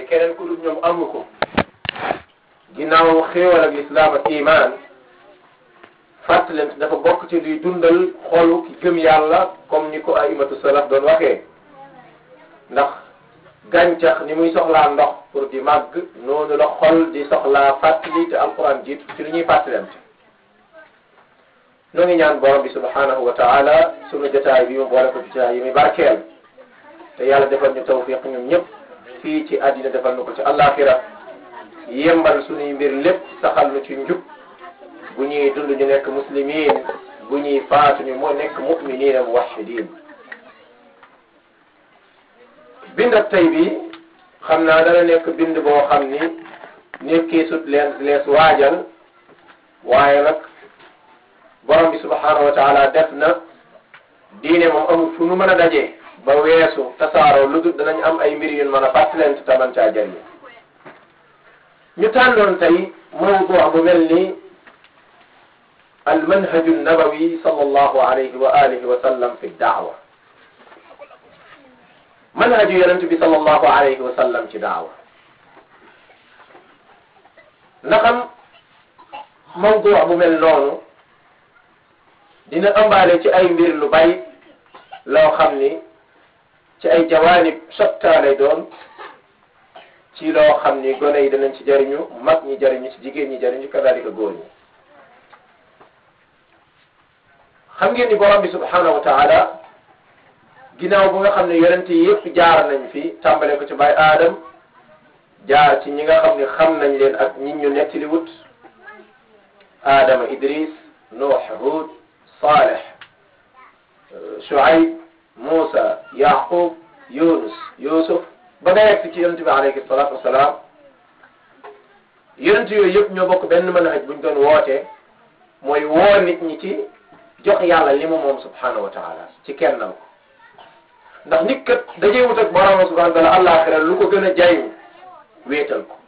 keneen ku dul ñoom amu ko ginnaaw xéewal ak lislaam ak iman fàttalent dafa bokk ci luy dundal xolu ki gëm yàlla comme ni ko aimatu salaf doon waxee ndax gàncax ni muy soxlaa ndox pour di màgg noonu la xol di soxlaa fàttali te alquran jiitu ci lu ñuy fàttalante noo ngi ñaan borom bi subhanahu wa taala sunu jotaay bi mu boole ko jotaay yi muy barkeel te yàlla defal ñu tawfiq ñun ñëpp fii ci àddina defal nu ko ci àllaaxira yembal suñuy mbir lépp saxal nu ci njub bu ñuy dund ñu nekk muslimin bu ñuy faatu ñu moo nekk muminina muwahidin bind ak tey bi xam naa dana nekk bind boo xam ni nekkee sut leen lees waajal waaye nag borom bi subhanahu wa taala def na diine moom amul fu nu mën a dajee ba weesu tasaaroo lu dul danañ am ay mbir yu mën a fàttalante taman caa jëriñ ñu tànnoon tey mawdu bu mel ni almanhaju nabawi sallallahu alayhi wa alihi wa sallam fi daawa manhaju yonent bi sallallahu alayhi wa sallam ci daawa ndaxam mawdu bu mel noonu dina ëmbaale ci ay mbir lu bay loo xam ni ci ay jawaanib sotta lay doon ci loo xam ni gone yi danañ ci jariñu mag ñi jariñu ci jigéen ñi jariñu kadalika góor ñi xam ngeen ni borom bi subhanahu wa taala ginnaaw bu nga xam ne yonent yi yëpp jaar nañ fi tàmbale ko ci baay aadam jaar ci ñi nga xam ne xam nañ leen ak ñi ñu nettali wut aadama idris nuux hud saleh shuaib Muusa Yaqub Yunus Yusuf ba nga yegg ci yonent bi alayhi salaatu wasalaam yonent yooyu yëpp ñoo bokk benn manhaj buñ doon wootee mooy woo nit ñi ci jox yàlla li mu moom subhanahu wa taala ci kennal ko ndax nit kat dajee wut ak borom subhanahu wa taala àllaaxira lu ko gën a jariñ wéetal ko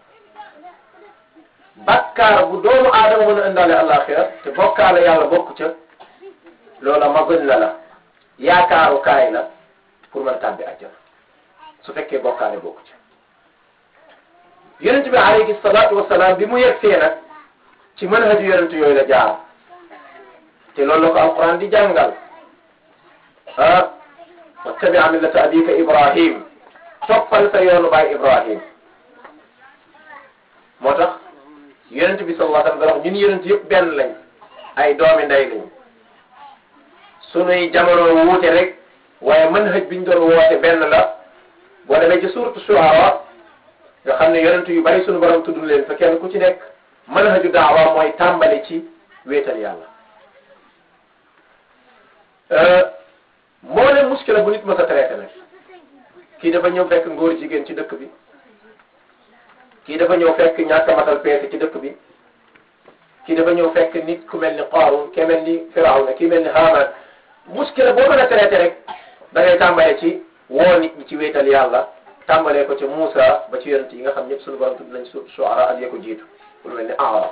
bakkaar bu doomu aadama mën a indaale àllaaxira te bokkaale yàlla bokk ca loola ma gën la la yaakaaru kaay la pour mën tàbbi àjjana su fekkee bokkaale bokku ci yonent bi alayhi salaatu wasalaam bi mu yegsee nag ci manhaju yonent yooyu la jaar te loolu la ko alquran di jàngal ah wattabi millata abika ibrahim toppal sa yoonu baay ibrahim moo tax yonent bi sallallahu alayhi wa sallam ñun yonent yëpp benn lañ ay doomi ndey lañ sunuy jamono wuute rek waaye manhaj biñ doon woote benn la boo demee ci suuratu Shuara nga xam ne yonent yu bari sunu borom tudd leen fa kenn ku ci nekk manhaju daawa mooy tàmbali ci wéetal yàlla. moo leen muskila bu nit mës a traité nag kii dafa ñëw fekk ngóor jigéen ci dëkk bi kii dafa ñëw fekk ñàkk a matal peese ci dëkk bi kii dafa ñëw fekk nit ku mel ni Qaaruun kii mel ni Firawna kii mel ni Haamaan muskila boo mën a traité rek da ngay tàmbalee ci woo nit ñi ci wéetal yàlla tàmbalee ko ci Muusa ba ci yonent yi nga xam ñëpp suñu borom tudd nañ su Shuara ak ya ko jiitu lu mel ni Aaraf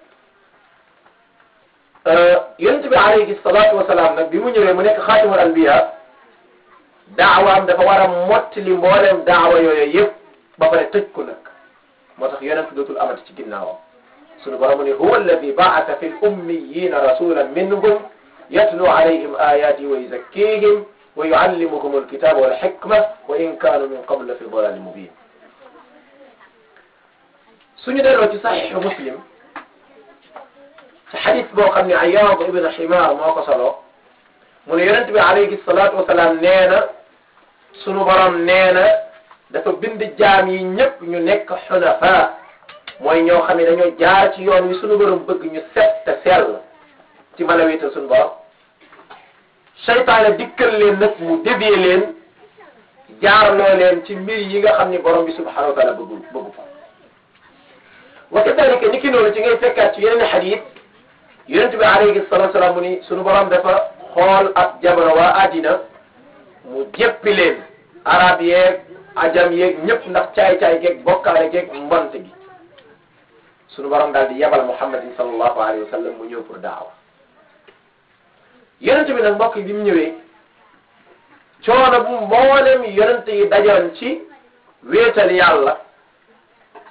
yonent bi alayhi salaatu wasalaam nag bi mu ñëwee mu nekk xaatimul anbiya daawaam dafa war a mottali mbooleem daawa yooyu yëpp ba pare tëj ko nag moo tax yonent dootul amati ci ginnaawam sunu borom ne huwa alladi baata fi l ummiyina rasulan minhum yatlu alayhim ayati wa yuzakkihim wa yuallimuhum alkitaba wal hikma wa in kanu min qabl fi dalalin mubin suñu delloo ci saxiixu muslim ci xadis boo xam ne Ayyaad ibn Ximaar moo ko solo mu ne yonent bi alayhi salaatu wasalaam nee na sunu borom nee na dafa bind jaam yi ñëpp ñu nekk xunafa mooy ñoo xam ne dañoo jaar ci yoon wi sunu borom bëgg ñu set te sell ci mën a wéetal sunu borom seytaane dikkal leen nag mu dévier leen jaarloo leen ci mbir yi nga xam ni borom bi subhanahu wa taala bëggu bëggu ko wa kadalika ni ki noonu ci ngay fekkaat ci yeneen xadis yonent bi alayhi salatu salaam mu ni sunu borom dafa xool ab jamono waa àddina mu jéppi leen arab yeeg ajam yeeg ñëpp ndax caay-caay geeg bokkaale geeg mbont gi sunu borom daal di yebal muhammadin sallallahu alayhi wa sallam mu ñëw pour daawa yonent bi nag mbokk yi bi mu ñëwee coono bu mboolem yonent yi dajoon ci wéetal yàlla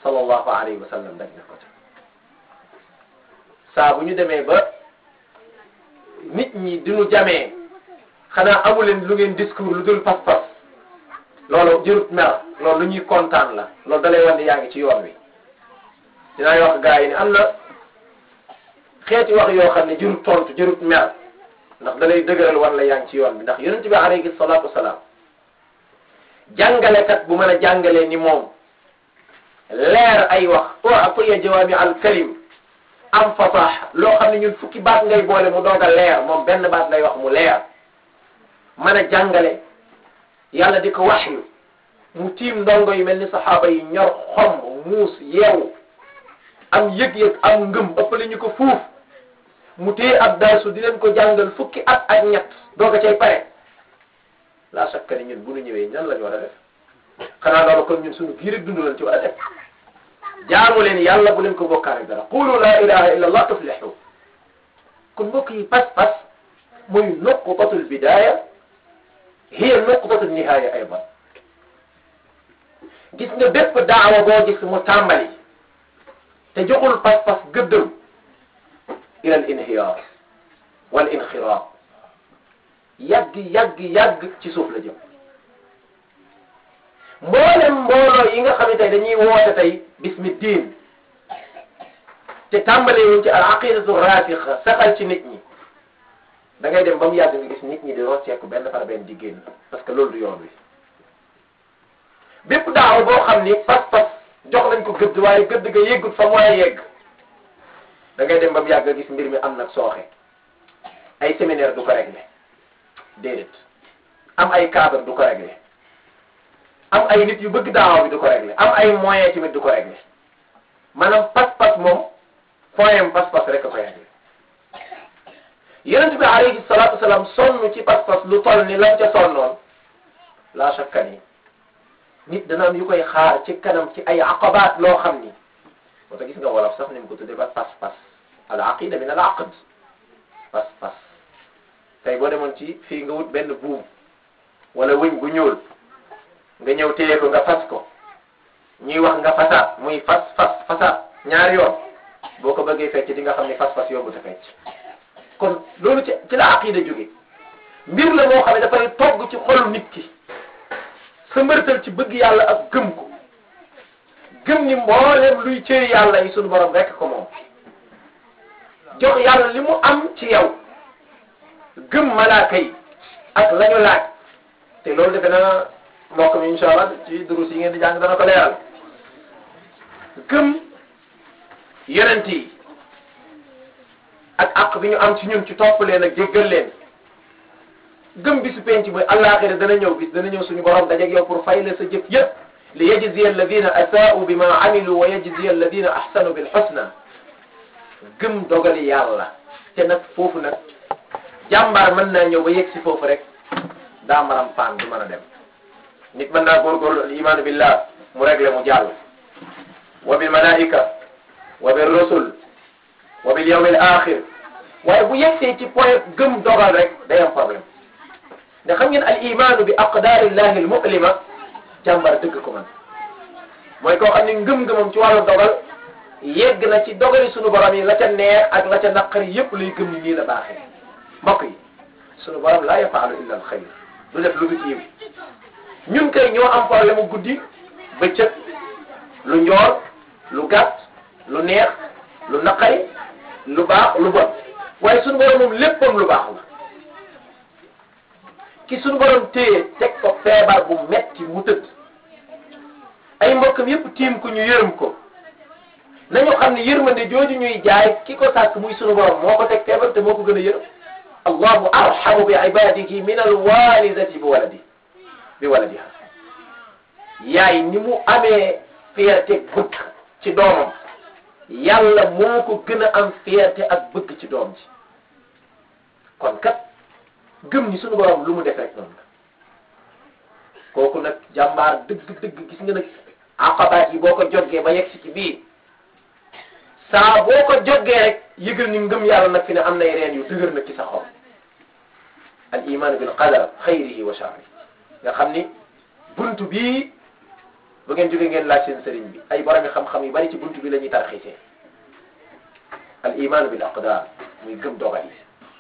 sallallahu alayhi wa sallam daj na ko ca saa bu ñu demee ba nit ñi diñu jamee xanaa amuleen lu ngeen discours lu dul pas-pas loolu jërut mer loolu lu ñuy kontaan la loolu dalay wan ne yaa ngi ci yoon wi dinaa wax gars yi ne am na xeeti wax yoo xam ne jërut tontu jërut mer ndax dalay dëgëral wan la yaa ngi ci yoon bi ndax yonent bi alayhi salaatu wasalaam jàngalekat bu mën a jàngalee ni moom leer ay wax o atiya jawaami al kalim am fasaax loo xam ne ñun fukki baat ngay boole mu doog a leer moom benn baat lay wax mu leer mën a jàngale yàlla di ko waxyu mu tiim ndongo yu mel ni saxaaba yi ñor xom muus yeewu am yëg-yëg am ngëm ëppale ñu ko fuuf mu téye ab darsu di leen ko jàngal fukki at ak ñett doog a cay pare la shakka ni ñun bu ñu ñëwee ñan la ñu war a def xanaa loolu kon ñun suñu biir dund lañ ci war a def jaamu leen yàlla bu leen ko bokkaale dara qulu la ilaha illa allah tuflihu kon mbokk yi pas-pas muy nuqtatul bidaya hiya nuqtatul nihaya aydan gis nga bépp daawa boo gis mu tàmbali te joxul pas-pas gëddëm ila al inhiyaar wal inxiraat yàgg yàgg yàgg ci suuf la jëm mboolem mbooloo yi nga xam ne tey dañuy woote tey bismi diin te tàmbale wuñ ci al aqidatu rasixa saxal ci nit ñi da ngay dem ba mu yàgg nga gis nit ñi di rocceeku benn par benn di génn parce que loolu du yoon wi bépp daaw boo xam ni pas-pas jox nañ ko gëdd waaye gëdd ga yeggut fa mu war a yegg da ngay dem ba mu yàgg nga gis mbir mi am nag sooxe ay séminaire du ko réglé déedéet am ay cadre du ko réglé am ay nit yu bëgg daawa bi du ko réglé am ay moyens tamit du ko réglé maanaam pas-pas moom foyam pas-pas rek a koy réglé yonent bi alayhi salaatu wasalaam sonn ci pas-pas lu toll ni lam ca sonnoon la shakka ni nit dana am yu koy xaar ci kanam ci ay aqabaat loo xam ni moo tax gis nga wolof sax ni mu ko tuddee ba pas-pas al aqida min al aqd pas-pas tey boo demoon ci fii nga wut benn buum wala wëñ gu ñuul nga ñëw téye ko nga fas ko ñuy wax nga fasaat muy fas fas fasaat ñaari yoon boo ko bëggee fecc di nga xam ni fas-fas yombu te fecc kon loolu ci ci la aqida jóge mbir la moo xam ne dafay togg ci xolu nit ki sa mbërtal ci bëgg yàlla ak gëm ko gëm ni mboolem luy cëri yàlla yi sunu borom rekk ko moom jox yàlla li mu am ci yow gëm malaaka yi ak la ñu laaj te loolu defe na mbokk mi incha allah ci durus yi ngeen di jàng dana ko leeral gëm yonent yi ak àq bi ñu am ci ñun ci topp leen ak jéggal leen gëm bisu penc mooy àllaaxira dana ñëw bis dana ñëw suñu borom dajeeg yow pour fay la sa jëf yépp li yajziya alladina asaa'u bima amilu wa yajziya alladina ahsanu bil husna gëm dogali yàlla te nag foofu nag jàmbaar mën naa ñëw ba yegg si foofu rek daa maram paan du mën a dem nit mën naa góorgóorlu al imaanu billah mu réglé mu jàll wa bil malaika wa bil rusul wa bil yawm al axir waaye bu yegsee ci point gëm dogal rek day am problème ndax xam ngeen al imaanu bi aqdaarillahi al mu'lima jàmbaar dëgg ko man mooy koo xam ne ngëm-ngëmam ci wàllu dogal yegg na ci dogali sunu borom yi la ca neex ak la ca naqari yépp lay gëm ni nii la baaxee mbokk yi sunu borom laa yafaalu illa al xayr du def lu dul yiw ñun kay ñoo am problème mu guddi bëccëg lu njool lu gàtt lu neex lu naqari lu baax lu bon waaye sunu borom moom léppam lu baax la ki sunu borom téye teg ko feebar bu metti mu tëdd ay mbokkam yépp tiim ko ñu yërëm ko nañu xam ne yërmande jooju ñuy jaay ki ko sàkk muy sunu borom moo ko teg feebar te moo ko gën a yërëm allahu arhamu bi ibadihi min alwalidati bi waladi bi waladiha yaay ni mu amee fierté bëgg ci doomam yàlla moo ko gën a am fierté ak bëgg ci doom ji kon kat gëm ni sunu borom lu mu def rek noonu la kooku nag jàmbaar dëgg dëgg gis nga nag aqabaat yi boo ko joggee ba yegg si ci biir saa boo ko joggee rek yëgal ni ngëm yàlla nag fi ne am nay reen yu dëgër nag ci sa xol al iman bil qadar xayrihi wa sharrihi nga xam ni buntu bii bu ngeen jógee ngeen laaj seen sëriñ bi ay borom xam-xam yu bari ci buntu bi la ñuy tarxiisee al iman bil aqdar muy gëm dogal yi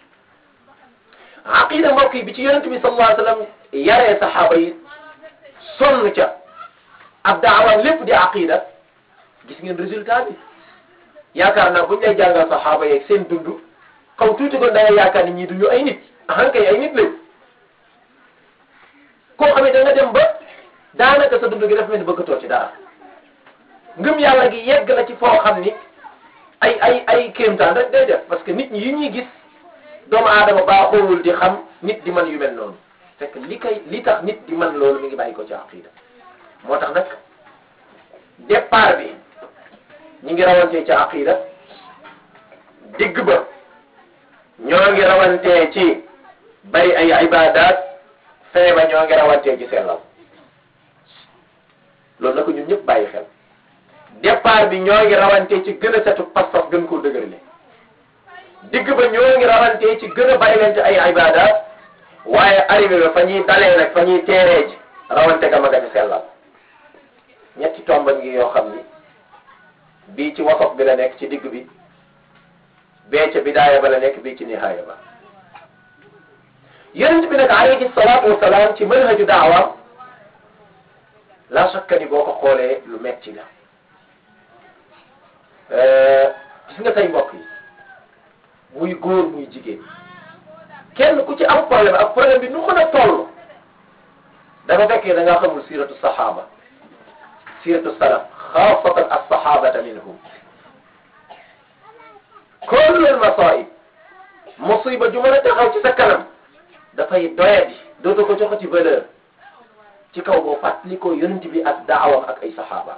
aqida mbokk yi bi ci yonent bi sallallahu alayhi wa sallam yaree saxaaba yi sonn ca ab daawaan lépp di aqida gis ngeen résultat bi yaakaar naa buñ lay jàngal saxaaba yeeg seen dund xaw tuuti ko da nga yaakaar ni ñii duñu ay nit ahan kay ay nit lañ koo xam ne da nga dem ba daanaka sa dund gi daf mel ni bëggatoo ci dara ngëm yàlla gi yegg na ci foo xam ni ay ay ay kéemtaan rek day def parce que nit ñi yi ñuy gis doomu aadama baaxoowul di xam nit di man yu mel noonu fekk li kay li tax nit di man loolu mi ngi bàyyi ko ci aqida moo tax nag départ bi ñi ngi rawantee ci aqida digg ba ñoo ngi rawantee ci bari ay ibadat fee ba ñoo ngi rawantee ci sellal loolu na ko ñun ñëpp bàyyi xel départ bi ñoo ngi rawantee ci gën a setu pas-pas gën koo dëgërale digg ba ñoo ngi rawantee ci gën a bàyyi leen ci ay ibadat waaye arrivé ba fa ñuy dalee nag fa ñuy teeree ji rawante ga ma nga ci sellal ñetti tomba ngi yoo xam ni bii ci wasaf bi la nekk ci digg bi bee ca bidaaya ba la nekk bii ci nihaaya ba yonent bi nag alayhi salaatu wasalaam ci manhaju daawa la shakka ni boo ko xoolee lu metti la gis nga say mbokk yi muy góor muy jigéen kenn ku ci am problème ak problème bi nu mën a toll dafa fekkee da ngaa xamul siiratu saxaaba siiratu salaf xaasatan as-saxaabata minhum kullu al-masaa'ib musiba ju mën a taxaw ci sa kanam dafay doyadi dootoo ko joxati valeur ci kaw boo fàttali ko yonent bi ak daawam ak ay saxaaba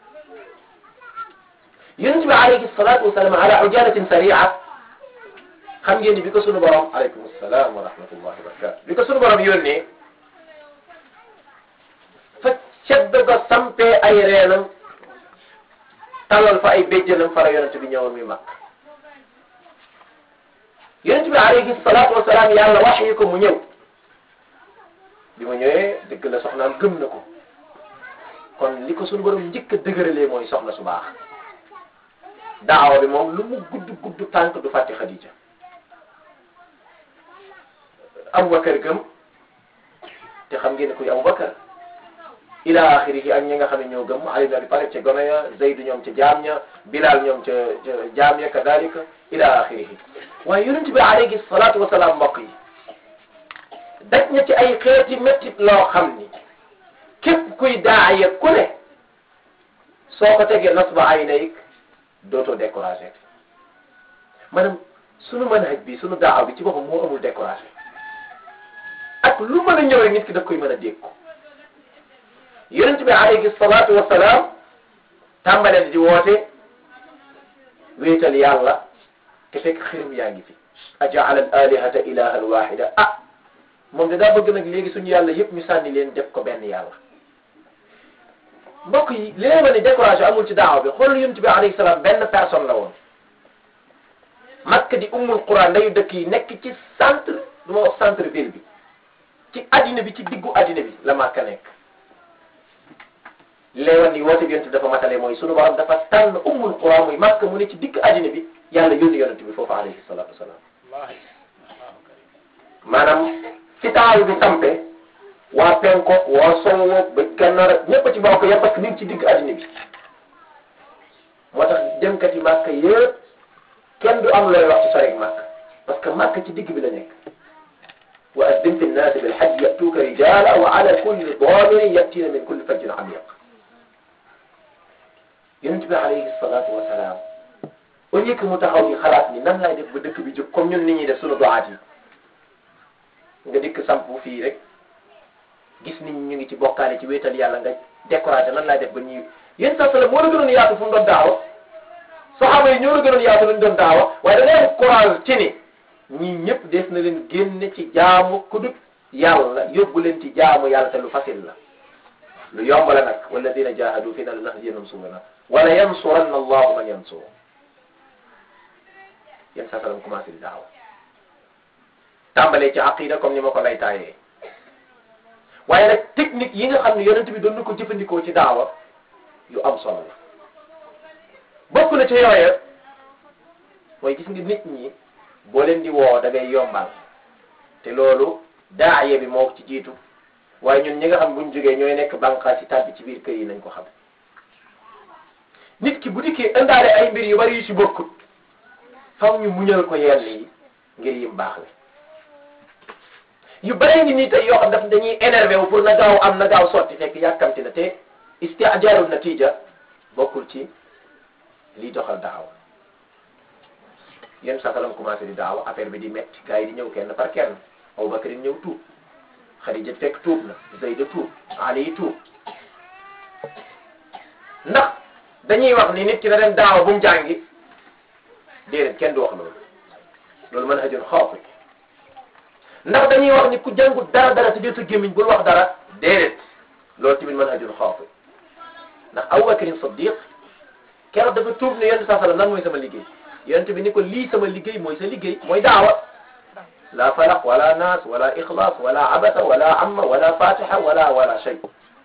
yonent bi alayhi salaatu wasalaam ala ujalatin saria xam ngeen ni bi ko sunu borom aleykum salaam wa rahmatullahi wa barakatu bi ko sunu borom yónnee fa cedd ga sampee ay reenam talal fa ay béjjanam fara yonent bi ñëwoon mi mag yonent bi alayhi salaatu wasalaam yàlla wax yi ko mu ñëw bi mu ñëwee dëgg la soxnaam gëm na ko kon li ko sunu borom njëkk a dëgëralee mooy soxna su baax daawa bi moom lu mu gudd gudd tànk du fàtte Xadija Abubakar gëm te xam ngeen ne kuy Abubakar ila axirihi ak ñi nga xam ne ñoo gëm Ali ibn Abi Talib ca gone ya Zayd ñoom ca jaam ña Bilal ñoom ca ca jaam ya kadalika ila axirihi waaye yonent bi alayhi salaatu wasalaam mbokk yi daj na ci ay xeeti méttit loo xam ni képp kuy daaya ku ne soo ko tegee nasba ay nayik dootoo découragé maanaam sunu manhaj bi sunu daaw bi ci boppam moo amul découragé ak lu mën a ñëw rek nit ki daf koy mën a dégg ko yonent bi alayhi salaatu wasalaam tàmbalee di woote wéetal yàlla te fekk xirum yaa ngi fi ajaala al alihata ilahan wahida ah moom de daa bëgg nag léegi suñu yàlla yëpp ñu sànni leen def ko benn yàlla mbokk yi li leen ma ne découragé amul ci daaw bi xool yonent bi alayhi salaam benn personne la woon Makka di ummul Quran ndayu dëkk yi nekk ci centre du ma wax centre ville bi ci addina bi ci diggu addina bi la Makka nekk li lay wan ni woote bi yonent bi dafa matale mooy sunu borom dafa tànn ummul Quran muy Makka mu ne ci digg addina bi yàlla yónni yonent bi foofu alayhi salaatu wasalaam maanaam fi taaw bi sampe waa penko waa sowo ba gànnaar ak ñëpp ci bokk yëpp parce que mi ngi ci digg addina bi moo tax demkat yi Makka yëpp kenn du am looy wax ci sori Makka parce que Makka ci digg bi la nekk wa azzim fi nnaasi bil hajji yatuuka rijaala wa ala kulli daamirin yatiina min kulli fajjin amiq yonent bi alayhi salaatu wa salaam au lieu que mu taxaw ni xalaat ni nan laay def ba dëkk bi jóg comme ñun nit ñi def sunu doxaat yi nga dikk samp fii rek gis nit ñi ñu ngi ci bokkaale ci wéetal yàlla nga découragé nan laay def ba ñuy yéen sa sala moo la gënoon yaatu fu mu doon daawa saxaaba yi ñoo la gënoon yaatu lu ñu doon daawa waaye da ngay am courage ci ni ñii ñëpp des na leen génne ci jaamu ku dut yàlla yóbbu leen ci jaamu yàlla te lu facile la lu yomb la nag walladina jahadu fina lanahdiyannahum subulana wala yansuranna allahu man yansur yéen sa salam commencé di daawa tàmbalee ci aqida comme ni ma ko lay taayee waaye nag technique yi nga xam ne yonent bi doon na ko jëfandikoo ci daawa yu am solo la bokk na ci yooya mooy gis nga nit ñi boo leen di woo da ngay yombal te loolu daaye bi moo ci jiitu waaye ñun ñi nga xam buñ jógee ñooy nekk bànqaas ci tàbbi ci biir kër yi nañ ko xam nit ki bu dikkee indaale ay mbir yu bari yu ci bokkut faw ñu muñal ko yenn yi ngir yim baax la yu bari ngi nii tey yoo xam daf dañuy énervé wu pour na gaaw am na gaaw sotti fekk yàkkamti na te istiajaarul natija bokkul ci liy doxal daawa yéen sakalam commencé di daawa affaire bi di metti gars yi di ñëw kenn par kenn Abubakar ñëw tuub Xadija fekk tuub na Zayda tuub Ali tuub ndax dañuy wax ni nit ki na dem daawa bu mu jàngi déedéet kenn du wax loolu loolu mën hajun xawfi ndax dañuy wax ni ku jàngut dara dara te jël sa gémmiñ bul wax dara déedéet loolu tamit mën hajun xawfi ndax Abubakar Siddiq keroog dafa tuub ne yonent saa sallam lan mooy sama liggéey yonent bi ni ko lii sama liggéey mooy sa liggéey mooy daawa la falaq wala naas wala ixlaas wala abasa wala amma wala fatiha wala wala shay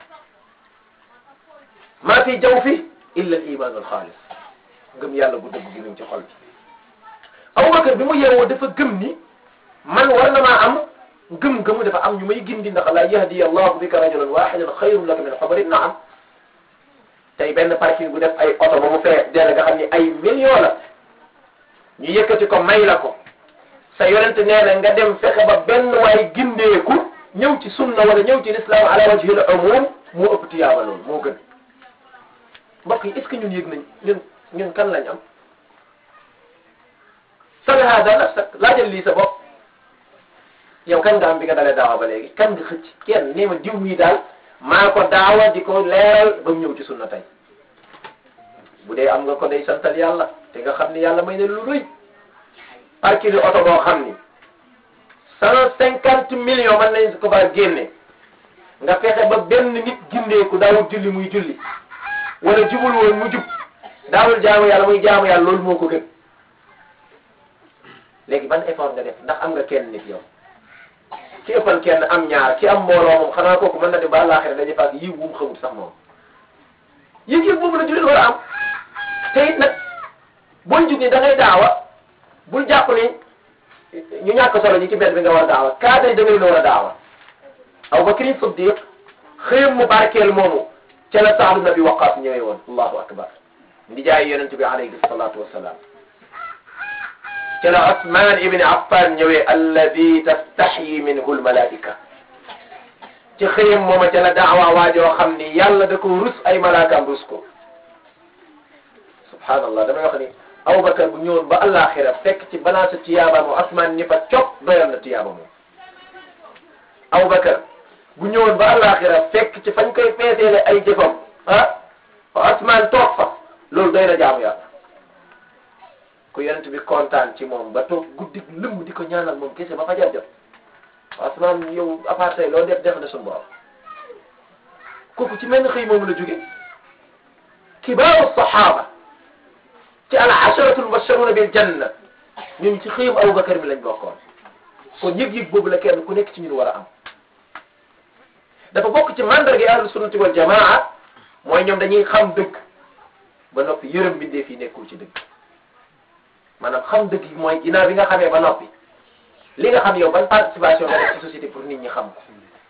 maa fi jaw fi illa al iman al xaalis ngëm yàlla bu dëgg gi mu ci xol bi Abubakar bi mu yeewoo dafa gëm ni man war na maa am gëm-gëmu dafa am ñu may gindi ndax la yahdi allahu bika rajulan wahidan xayrun laka min xabarin naam tey benn parking bu def ay oto ba mu fee dell nga xam ni ay millions la ñu yëkkati ko may la ko sa yonent nee na nga dem fexe ba benn waay gindeeku ñëw ci sunna wala ñëw ci l'islam ala wajhil umum moo ëpp tiyaaba loolu moo gën mbokk yi est ce que ñun yëg nañ ñun ñun kan lañ am sal hada nafsak laajal lii sa bopp yow kan nga am bi nga dalee daawa ba léegi kan nga xëcc kenn nee ma diw mii daal maa ko daawa di ko leeral ba mu ñëw ci sunna tey bu dee am nga ko day santal yàlla te nga xam ni yàlla may na lu rëy parking oto boo xam ni cent cinquante millions mën nañ ko faa génne nga fexe ba benn nit gindeeku daawul julli muy julli wala jubul woon mu jub daawul jaamu yàlla muy jaamu yàlla loolu moo ko gën léegi ban effort nga def ndax am nga kenn nit yow ki ëppal kenn am ñaar ki am mbooloo moom xanaa kooku mën na dem ba àllaaxira dañuy fàgg yiw wu mu xamul sax moom yëg-yëg boobu la jullit war a am te it nag boo jug ni da ngay daawa bul jàpp ni ñu ñàkk solo ñi ci mbedd bi nga war a daawa cadre da ngay la war a daawa Abu Bakr Siddiq xëyam mu barkeel moomu ca la Saad ibn Abi Waqqas ñëwee woon allahu akbar ndi jaay yonent bi alayhi salatu wassalam ca la Usman ibn Affan ñëwee alladi tastaxyi minhu almalaika ci xëyam mooma ca la daawa waajoo xam ni yàlla da ko rus ay malaakaam rus ko subhanallah damay wax ni Abubakar bu ñëwoon ba àllaaxira fekk ci balance tiyaaba moom Usman ni fa cop doyal na tiyaaba moom Abubakar bu ñëwoon ba àllaaxira fekk ci fañ koy peeseele ay jëfam ah Usman toog fa loolu doy na jaamu yàlla ku yonent bi kontaan ci moom ba toog guddi lëmm di ko ñaanal moom kese ba fajar jot Usman yow apartay loo def def na suñu borom kooku ci mel ni xëy moom la jóge kibaaru saxaaba ci al asharatul mubashsharuna bil janna ñun ci xëyam Abubakar mi lañ bokkoon kon yëg-yëg boobu la kenn ku nekk ci ñun war a am dafa bokk ci mandarga ahlu sunnati wal jamaa mooy ñoom dañuy xam dëgg ba noppi yërëm bindee fii nekkul ci dëgg maanaam xam dëgg yi mooy ginnaaw bi nga xamee ba noppi li nga xam yow ban participation nga def ci société pour nit ñi xam ko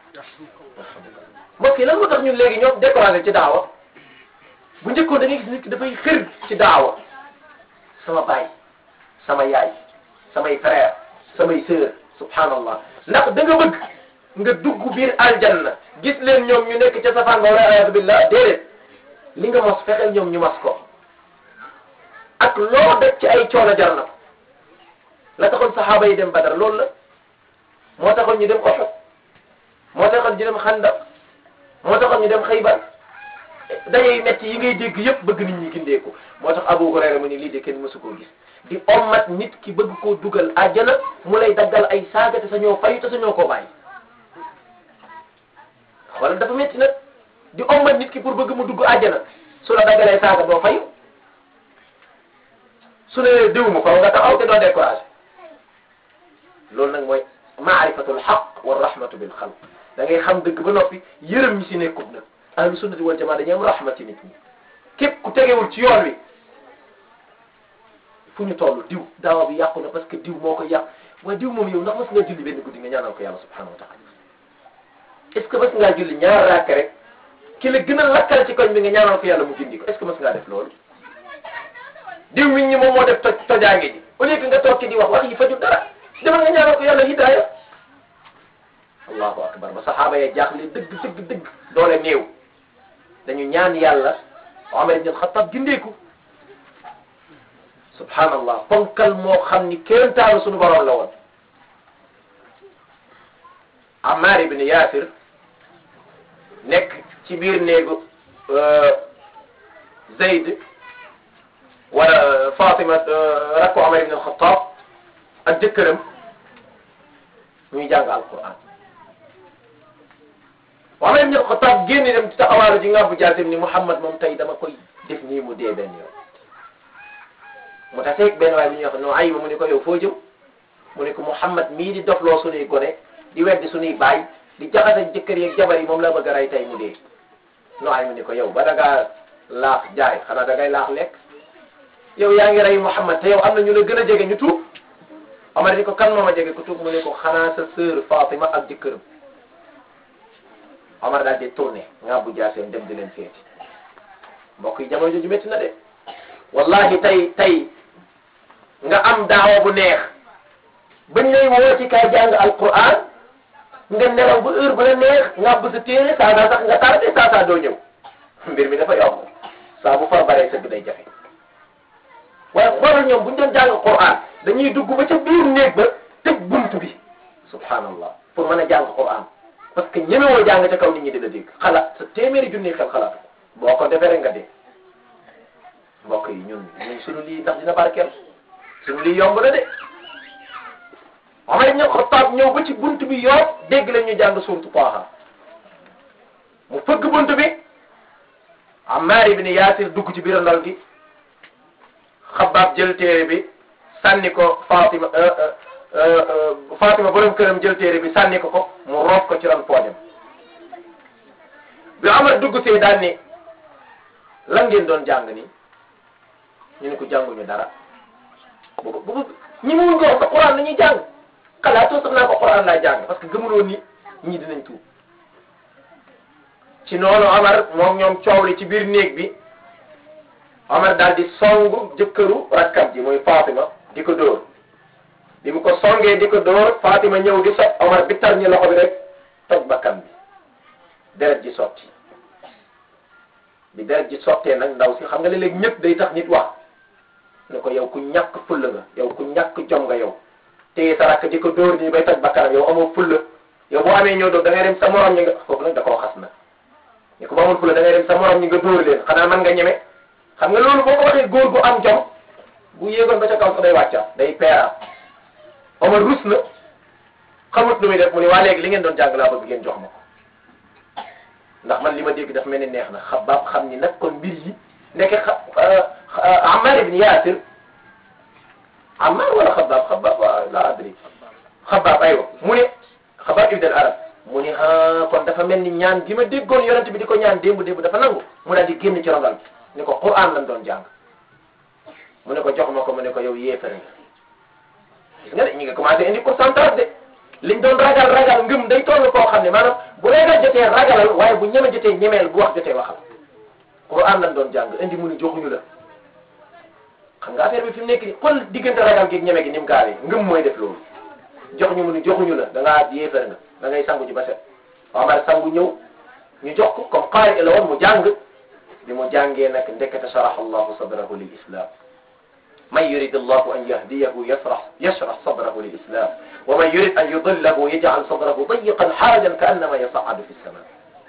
mbokk yi lan moo tax ñun léegi ñoom découragé ci daawa bu njëkkoon da ngay gis nit ki dafay xër ci daawa sama baay sama yaay samay frère samay sœur subhanallah ndax da nga bëgg nga dugg biir aljanna gis leen ñoom ñu nekk ca safaan ba wala ayatu billah déedéet li nga mos fexeel ñoom ñu mos ko ak loo def ci ay coono jar na ko la taxoon saxaaba yi dem Badar loolu la moo taxoon ñu dem Uhud moo taxoon ñu dem Xandaq moo taxoon ñu dem Xaybar dayey metti yi ngay dégg yëpp bëgg nit ñi gindeeku moo tax Abu Hurayra mu ni lii de kenn mësu koo gis di ommat nit ki bëgg koo dugal àjjana mu lay daggal ay saaga te sa ñoo fayu te sa ñoo koo bàyyi xoolal dafa metti nag di ommat nit ki pour bëgg mu dugg àjjana su la daggalee saaga doo fayu su ne diw mu faw nga taxaw te doo découragé loolu nag mooy maarifatul xaq wa rahmatu bil xalq da ngay xam dëgg ba noppi yërëm ñi si nekkut nag ahlu sunnati wal jamaa dañuy am rahma ci nit ñi képp ku tegewul ci yoon wi fu ñu toll diw daawa bi yàqu na parce que diw moo ko yàq waaye diw moom yow ndax mas ngaa julli benn guddi nga ñaanal ko yàlla subhanahu wa taala est ce que mas ngaa julli ñaar raak rek ki la gën a lakkal ci koñ bi nga ñaanal ko yàlla mu gindi ko est ce que mas ngaa def loolu diw mi ñi moom moo def toj tojaange ji au lieu que nga toog ci di wax wax yi fajul dara demal nga ñaanal ko yàlla hidaaya allahu akbar ba saxaaba ya jaaxle dëgg dëgg dëgg doole néew dañu ñaan yàlla Omar ibn Xattaab gindeeku subhanallah ponkal moo xam ni kéemtaanu suñu borom la woon Ammar ibn Yaasir nekk ci biir néegu Zayd wala Fatima rakku Omar ibn Xattaab ak jëkkëram ñuy jàng alquran Omar ibn Xattaab génn dem ci taxawaalu ji nga bu jaasim ni Muhammad moom tey dama koy def nii mu dee benn yoon mu taseeg benn waay bi ñuy wax no ayima mu ne ko yow foo jëm mu ne ko Muhammad mii di dofloo suñuy gone di weddi suñuy baay di jaxase jëkkër yeeg jabar yi moom la bëgg a rey tey mu dee no ay mu ne ko yow ba da ngaa laax jaay xanaa da ngay laax lekk yow yaa ngi rey Muhammad te yow am na ñu la gën a jege ñu tuub Omar ni ko kan moo ma jege ku tuub mu ne ko xanaa sa sœur Fatima ak jëkkëram Omar daal di tourné nga bu jaaseem dem di leen seeti mbokk yi jamono jooju métti na de wallahi tey tey nga am daawa bu neex bañ lay woo ci kay jàng alquran nga nelaw ba heure ba la neex nga bu sa téere saa daa sax nga tardé saa saa doo ñëw mbir mi dafa yomb saa bu far baree sëgg day jafe waaye xoolal ñoom bu ñu doon jàng quran dañuy dugg ba ca biir néeg ba tëj bunt bi subhanallah pour mën a jàng quran parce que ñemewoo jàng ca kaw nit ñi di la dégg xalaat sa téeméeri junni xel xalaatu ko boo ko defee rek nga dee mbokk yi ñun ñun sunu lii ndax dina barkeel sunu lii yomb na de Omar ibn Khattab ñëw ba ci bunt bi yoo dégg la ñu jàng suuratu Taaha mu fëgg bunt bi Ammaar ibn Yaasir dugg ci biir ndal gi Xabbaab jël téere bi sànni ko Fatima Fatima borom këram jël téere bi sànni ko ko mu roof ko ci ron poojam bi Omar dugg see daan ni lan ngeen doon jàng ni ñu ne ko jànguñu dara boobu boobu ñi mu ko wax sa Quran la ñuy jàng xalaatoo sax naa ko Quran laa jàng parce que gëmuloo ni ñii dinañ tuub ci noonu Omar moom ñoom coow li ci biir néeg bi Omar daal di songu jëkkëru rakkam ji muy Fatima di ko dóor bi mu ko songee di ko dóor Fatima ñëw di sot Omar bi tar ñi loxo bi rek toj bakkan bi deret ji sotti bi deret ji sottee nag ndaw si xam nga léeg-léeg ñëpp day tax nit wax ne ko yow ku ñàkk fulla nga yow ku ñàkk jom nga yow téye sa rakk di ko dóor nii bay toj bakkanam yow amoo fulla yow boo amee ñoo doon da ngay dem sa morom ñi nga foofu nag da koo xas na ni ko ba amul fulla da ngay dem sa morom ñi nga dóor leen xanaa man nga ñeme xam nga loolu boo ko waxee góor gu am jom bu yéegoon ba ca kaw sax day wàccaat day peeraat Omar rus na xamut lu muy def mu ne waa léegi li ngeen doon jàng laa bëgg ngeen jox ma ko ndax man li ma dégg daf mel ni neex na xabaab xam ni nag kon mbir yi ndeke xa Ammar ibn Yaasir Ammar wala xabaab xabaab la adri xabaab aywa mu ne xabaab ibn al arab mu ne ah kon dafa mel ni ñaan gi ma déggoon yonent bi di ko ñaan démb démb dafa nangu mu daal di génn ci rongal bi ni ko Qur'an lañ doon jàng mu ne ko jox ma ko mu ne ko yow yéefare nga gis nga de ñu ngi commencé indi pourcentage de liñ doon ragal ragal ngëm day toll koo xam ne maanaam bu ragal jotee ragalal waaye bu ñeme jotee ñemeel bu wax jotee waxal Qur'an lañ doon jàng indi mu ni joxuñu la xam nga affaire bi fi mu nekk nii xool diggante ragal gi ñeme gi ni mu gaawee ngëm mooy def loolu jox ñu mu ni joxuñu la da ngaa yéefar nga da ngay sangu ji ba set Omar sangu ñëw ñu jox ko comme qaari la woon mu jàng bi mu jàngee nag ndekete sharaha allahu sadrahu lil islam man yurid allahu an yahdiyahu yasrah yashrah sadrahu lil islam wa man yurid an yudillahu yaj'al sadrahu dayiqan harajan ka annama yas'adu fi sama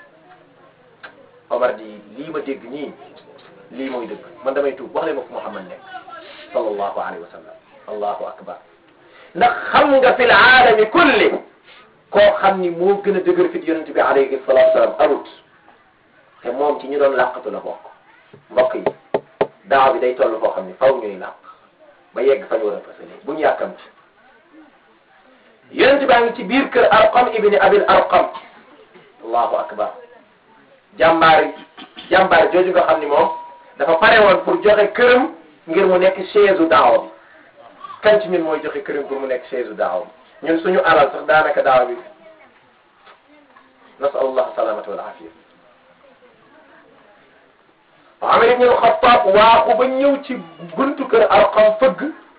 Omar di lii ma dégg nii lii mooy dëgg man damay tuub wax leen ma fu Muhammad nekk sallallahu alayhi wa sallam allahu akbar ndax xam nga fi laalami kulli koo xam ni moo gën a dëgër fit yonent bi alayhi salatu wasalam amut te moom ci ñu doon làqatu la bokk mbokk yi daaw bi day toll foo xam ni faw ñuy làq ba yegg fa ñu war a fasale bu ñu yàkkamti yonent baa ngi ci biir kër arqam ibni abil arqam allahu akbar jàmbaar jàmbaar jooju nga xam ni moom dafa pare woon pour joxe këram ngir mu nekk chaise u daawa bi kan ci ñun mooy joxe këram pour mu nekk chaise u daawa bi ñun suñu alal sax daanaka daawa bi nasalullah salamata wal afiya Amar ibn al-Khattab waaxu ba ñëw ci buntu kër Arqam fëgg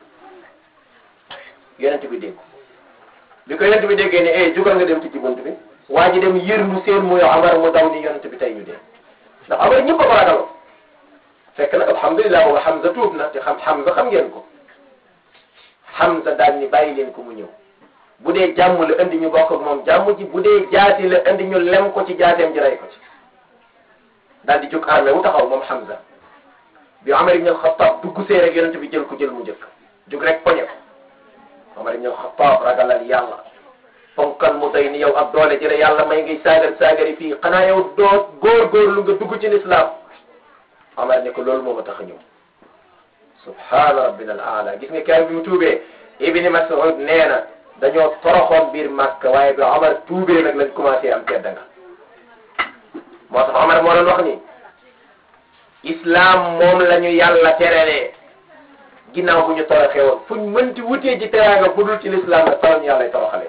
yonent bi dégg bi ko yonent bi déggee ne eh jugal nga dem ci bunt bi waa ji dem yërndu seen muy Amar mu daw ni yonent bi tey ñu dee ndax Amar ñëpp a ko ragaloo fekk nag alhamdulilah booba Hamza tuub na te xam Hamza xam ngeen ko Hamza daal ni bàyyi leen ko mu ñëw bu dee jàmm la indi ñu bokk ak moom jàmm ji bu dee jaati la indi ñu lem ko ci jaateem ji rey ko ci daal di jóg armé wu taxaw moom Hamza bi Amar ibn al-Khattab dugg see rek yonent bi jël ko jël mu njëkk jóg rek poñe ko Amar ibn al-Khattab ragalal yàlla fonkal mu doy ni yow ak doole jële yàlla may ngay saagar saagari fii xanaa yow doo góor-góorlu nga dugg ci lislaam Amar ne ko loolu moo ma tax a ñëw subhaana rabbina al aala gis nga keroog bi mu tuubee Ibni Mas'ud nee na dañoo toroxoon biir Makka waaye bi Amar tuubee nag lañ commencé am tedda nga moo tax Amar moo doon wax ni islam moom la ñu yàlla terelee ginnaaw bu ñu toroxee woon fuñ mënti wutee ji teraanga bu dul ci l'islam nag faram yàlla toroxalee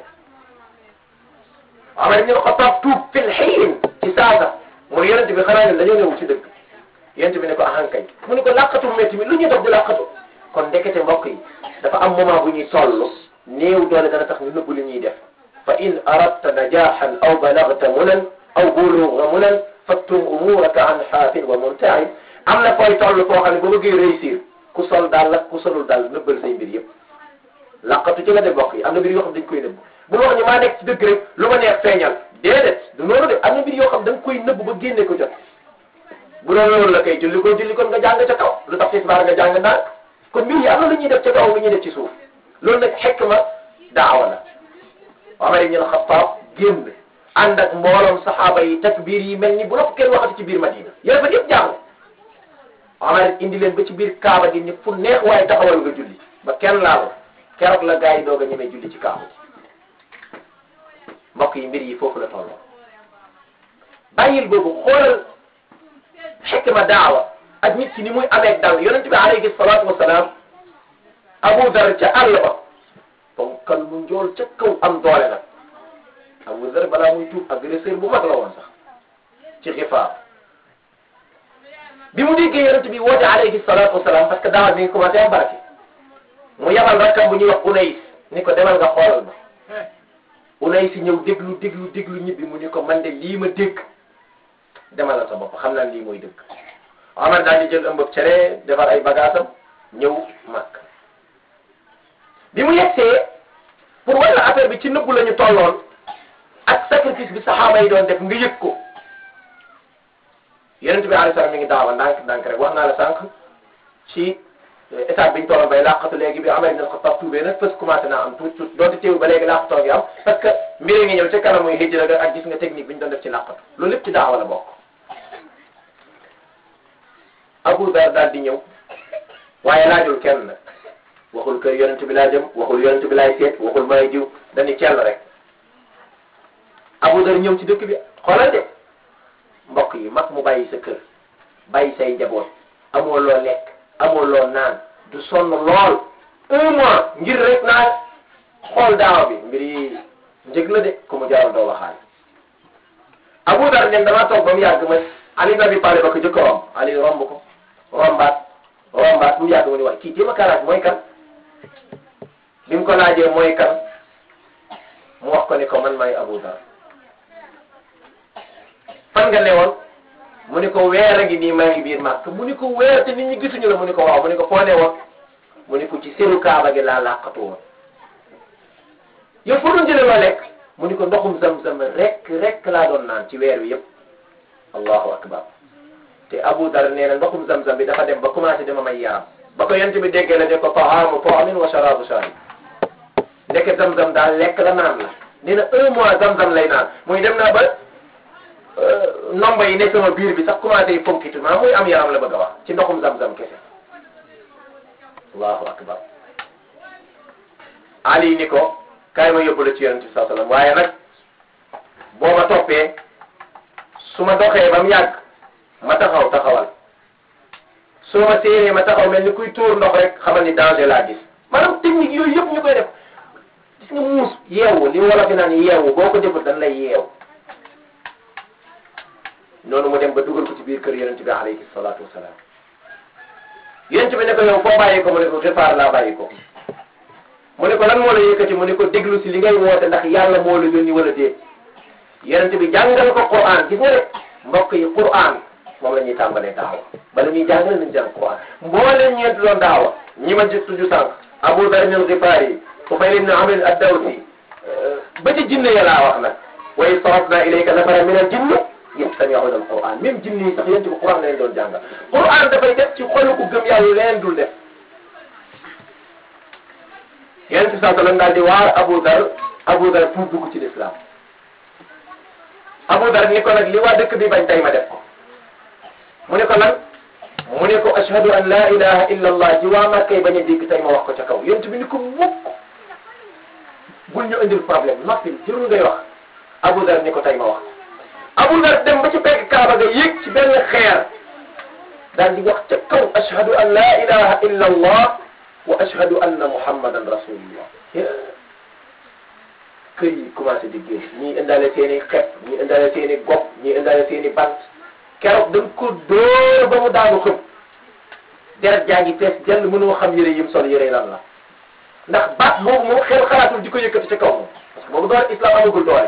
Amar ibn Xattaab tuub fil xiin ci saasa mooy yonent bi xanaa ñun dañoo ñëw ci dëgg yonent bi ne ko ahankay mu ne ko làqatu métti mi lu ñuy def di làqatu kon ndekete mbokk yi dafa am moment bu ñuy toll néew doole dana tax ñu nëbbu li ñuy def fa in aradta najahan aw balagta munan aw buluga munan fattum umuraka an xaafin wa muntaim am na fooy toll foo xam ne boo bëggee réussir ku sol daal la ku solul daal nëbbal say mbir yëpp laqatu ci nga de mbokk yi am na mbir yoo xam dañ koy nëbb bu wax ñu maa nekk ci dëgg rek lu ma neex feeñal déedéet du noonu de am na mbir yoo xam da nga koy nëbb ba génne ko jot bu doon loolu la kay julli ko julli kon nga jàng ca kaw lu tax tisbaar nga jàng ndànk kon mbir yi am na lu ñuy def ca kaw lu ñuy def ci suuf loolu nag xikma daawa la Omar ibn al-Khattab génn ànd ak mbooloom saxaaba yi takbiir yi mel ni bu la ko kenn waxati ci biir Madina yéen fa yëpp jàng Omar indi leen ba ci biir Kaaba gi ni fu neex waaye taxawal nga julli ba kenn laal keroog la gaa yi doog a ñemee julli ci Kaaba gi mbokk yi mbir yi foofu la tolloo bàyyil boobu xoolal xikma daawa ak nit ki ni muy amee dal yonent bi alayhi salaatu wasalaam Abu Dar ca àll ba ponkal mu njool ca kaw am doole nag Abu Dar balaa muy tuub agresseur bu mag la woon sax ci xifaar bi mu déggee yonent bi woote alayhi salaatu wasalaam parce que daawa mi ngi commencé am barke mu yabal rakkam bu ñuy wax Unays ni ko demal nga xoolal ma Unays ñëw déglu déglu déglu ñibbi mu ni ko man de lii ma dégg demal la sa bopp xam naa lii mooy dëgg Omar daal di jël ëmbëb cere defar ay bagaasam ñëw Makka bi mu yegsee pour wala affaire bi ci nëbbu la ñu tolloon ak sacrifice bi saxaaba yi doon def nga yëg ko yonent bi alayhi salaam mi ngi daawa ndànk ndànk rek wax naa la sànq ci étape bi ñu tolloon bay làqatu léegi bi Umar ibn al-Khattab tuubee nag fës commencé naa am tuuti tuuti doonte teewu ba léegi làqatoo ngi am parce que mbir ngi ñëw ci kanam muy hijra ga ak gis nga technique bi ñu doon def ci làqatu loolu lépp ci daawa la bokk Abu Dar daal di ñëw waaye laajul kenn nag waxul kër yonent bi laa jëm waxul yonent bi laay seet waxul may jiw dañu cell rek Abu Dar ñëw ci dëkk bi xoolal de mbokk yi mag mu bàyyi sa kër bàyyi say njaboot amoo loo lekk amoo loo naan du sonn lool un mois ngir rek naan xool daawa bi mbir yi njëg la de ku mu jaral doo waxaale Abu Dar ne damaa toog ba mu yàgg ma Ali ibn Abi Talib ba ko jëkk a romb Ali romb ko rombaat rombaat mu yàgg mu ni wax kii jéem a karaat mooy kan bi mu ko laajee mooy kan mu wax ko ni ko man maay Abu Dar fan nga newoon mu ni ko weer a ngi nii maa ngi biir màkk mu ni ko weer te nit ñi gisuñu la mu ni ko waaw mu ni ko foo newoon mu ni ko ci seru kaaba gi laa làqatu woon yow foo doon jëlee loo lekk mu ni ko ndoxum zam-zam rek rek laa doon naan ci weer wi yëpp allahu akbar te Abu Dar nee na ndoxum zam-zam bi dafa dem ba commencé dama may yaram ba ko yent bi déggee la ne ko taamu taamin wa sharabu sharib ndeke zam-zam daal lekk la naan la nee na un mois zam-zam lay naan muy dem naa ba nomba yi ne sama biir bi sax commencé yi fonkitu maa muy am yaram la bëgg a wax ci ndoxum zam-zam kese allahu akbar ali ni ko kaay ma yóbbu la ci yonent bi saa sallam waaye nag boo ma toppee su ma doxee ba mu yàgg ma taxaw taxawal su ma séenee ma taxaw mel ni kuy tuur ndox rek xamal ni danger laa gis maanaam technique yooyu yëpp ñu koy def gis nga muus yeewu li wolof yi naan yeewu boo ko deful dañ lay yeew noonu mu dem ba dugal ko ci biir kër yonent bi alayhi salaatu wasalaam yonent bi ne ko yow foo bàyyi ko mu ne ko réparer laa bàyyi ko mu ne ko lan moo la yëkkati mu ne ko déglu si li ngay woote ndax yàlla moo la yónni wala déet yonent bi jàngal ko Qur'an gis nga de mbokk yi Qur'an moom la ñuy tàmbalee daawa bala ñuy jàngal nañ jàng Qur'an mbooleem ñeent doon daawa ñi ma ji tudd sànq Abu Dharr al-Ghifari Tufayl ibn Amr ad-Dawsi ba ci jinne ya laa wax nag wa iz sarafna ilayka nafaran min al-jinni yastami'una al-Qur'an même jinne yi sax yonent bi Qur'an la leen doon jàngal Qur'an dafay def ci xolu ku gëm yàlla leen dul def yonent bi sallallahu alayhi wa sallam daal di waar Abu Dharr Abu Dharr tuub dugg ci l'islam Abu Dar ni ko nag li waa dëkk bi bañ tey ma def ko mu ne ko lan mu ne ko ashhadu an la ilaha illa allah ji waa Màkkay bañ a dégg tey ma wax ko ca kaw yonent bi ni ko mukk bul ñu indil problème noppil jërul ngay wax Abu Dar ni ko tey ma wax Abu Dar dem ba ci pegg Kaaba ga yéeg ci benn xeer daal di wax ca kaw ashhadu an la ilaha illa allah wa ashhadu anna muhammadan rasulullah kër yi commencé di génn ñii indaale seen i xepp ñii indaale seen i gopp ñii indaale seen i bant keroog dañ ko dóor ba mu daanu xëm deret jaa ngi fees jël mënoo xam yëre yim sol yëre lan la ndax baat boobu moom xel xalaatul di ko yëkkati ci kaw moom parce que boobu doole islam amagul doole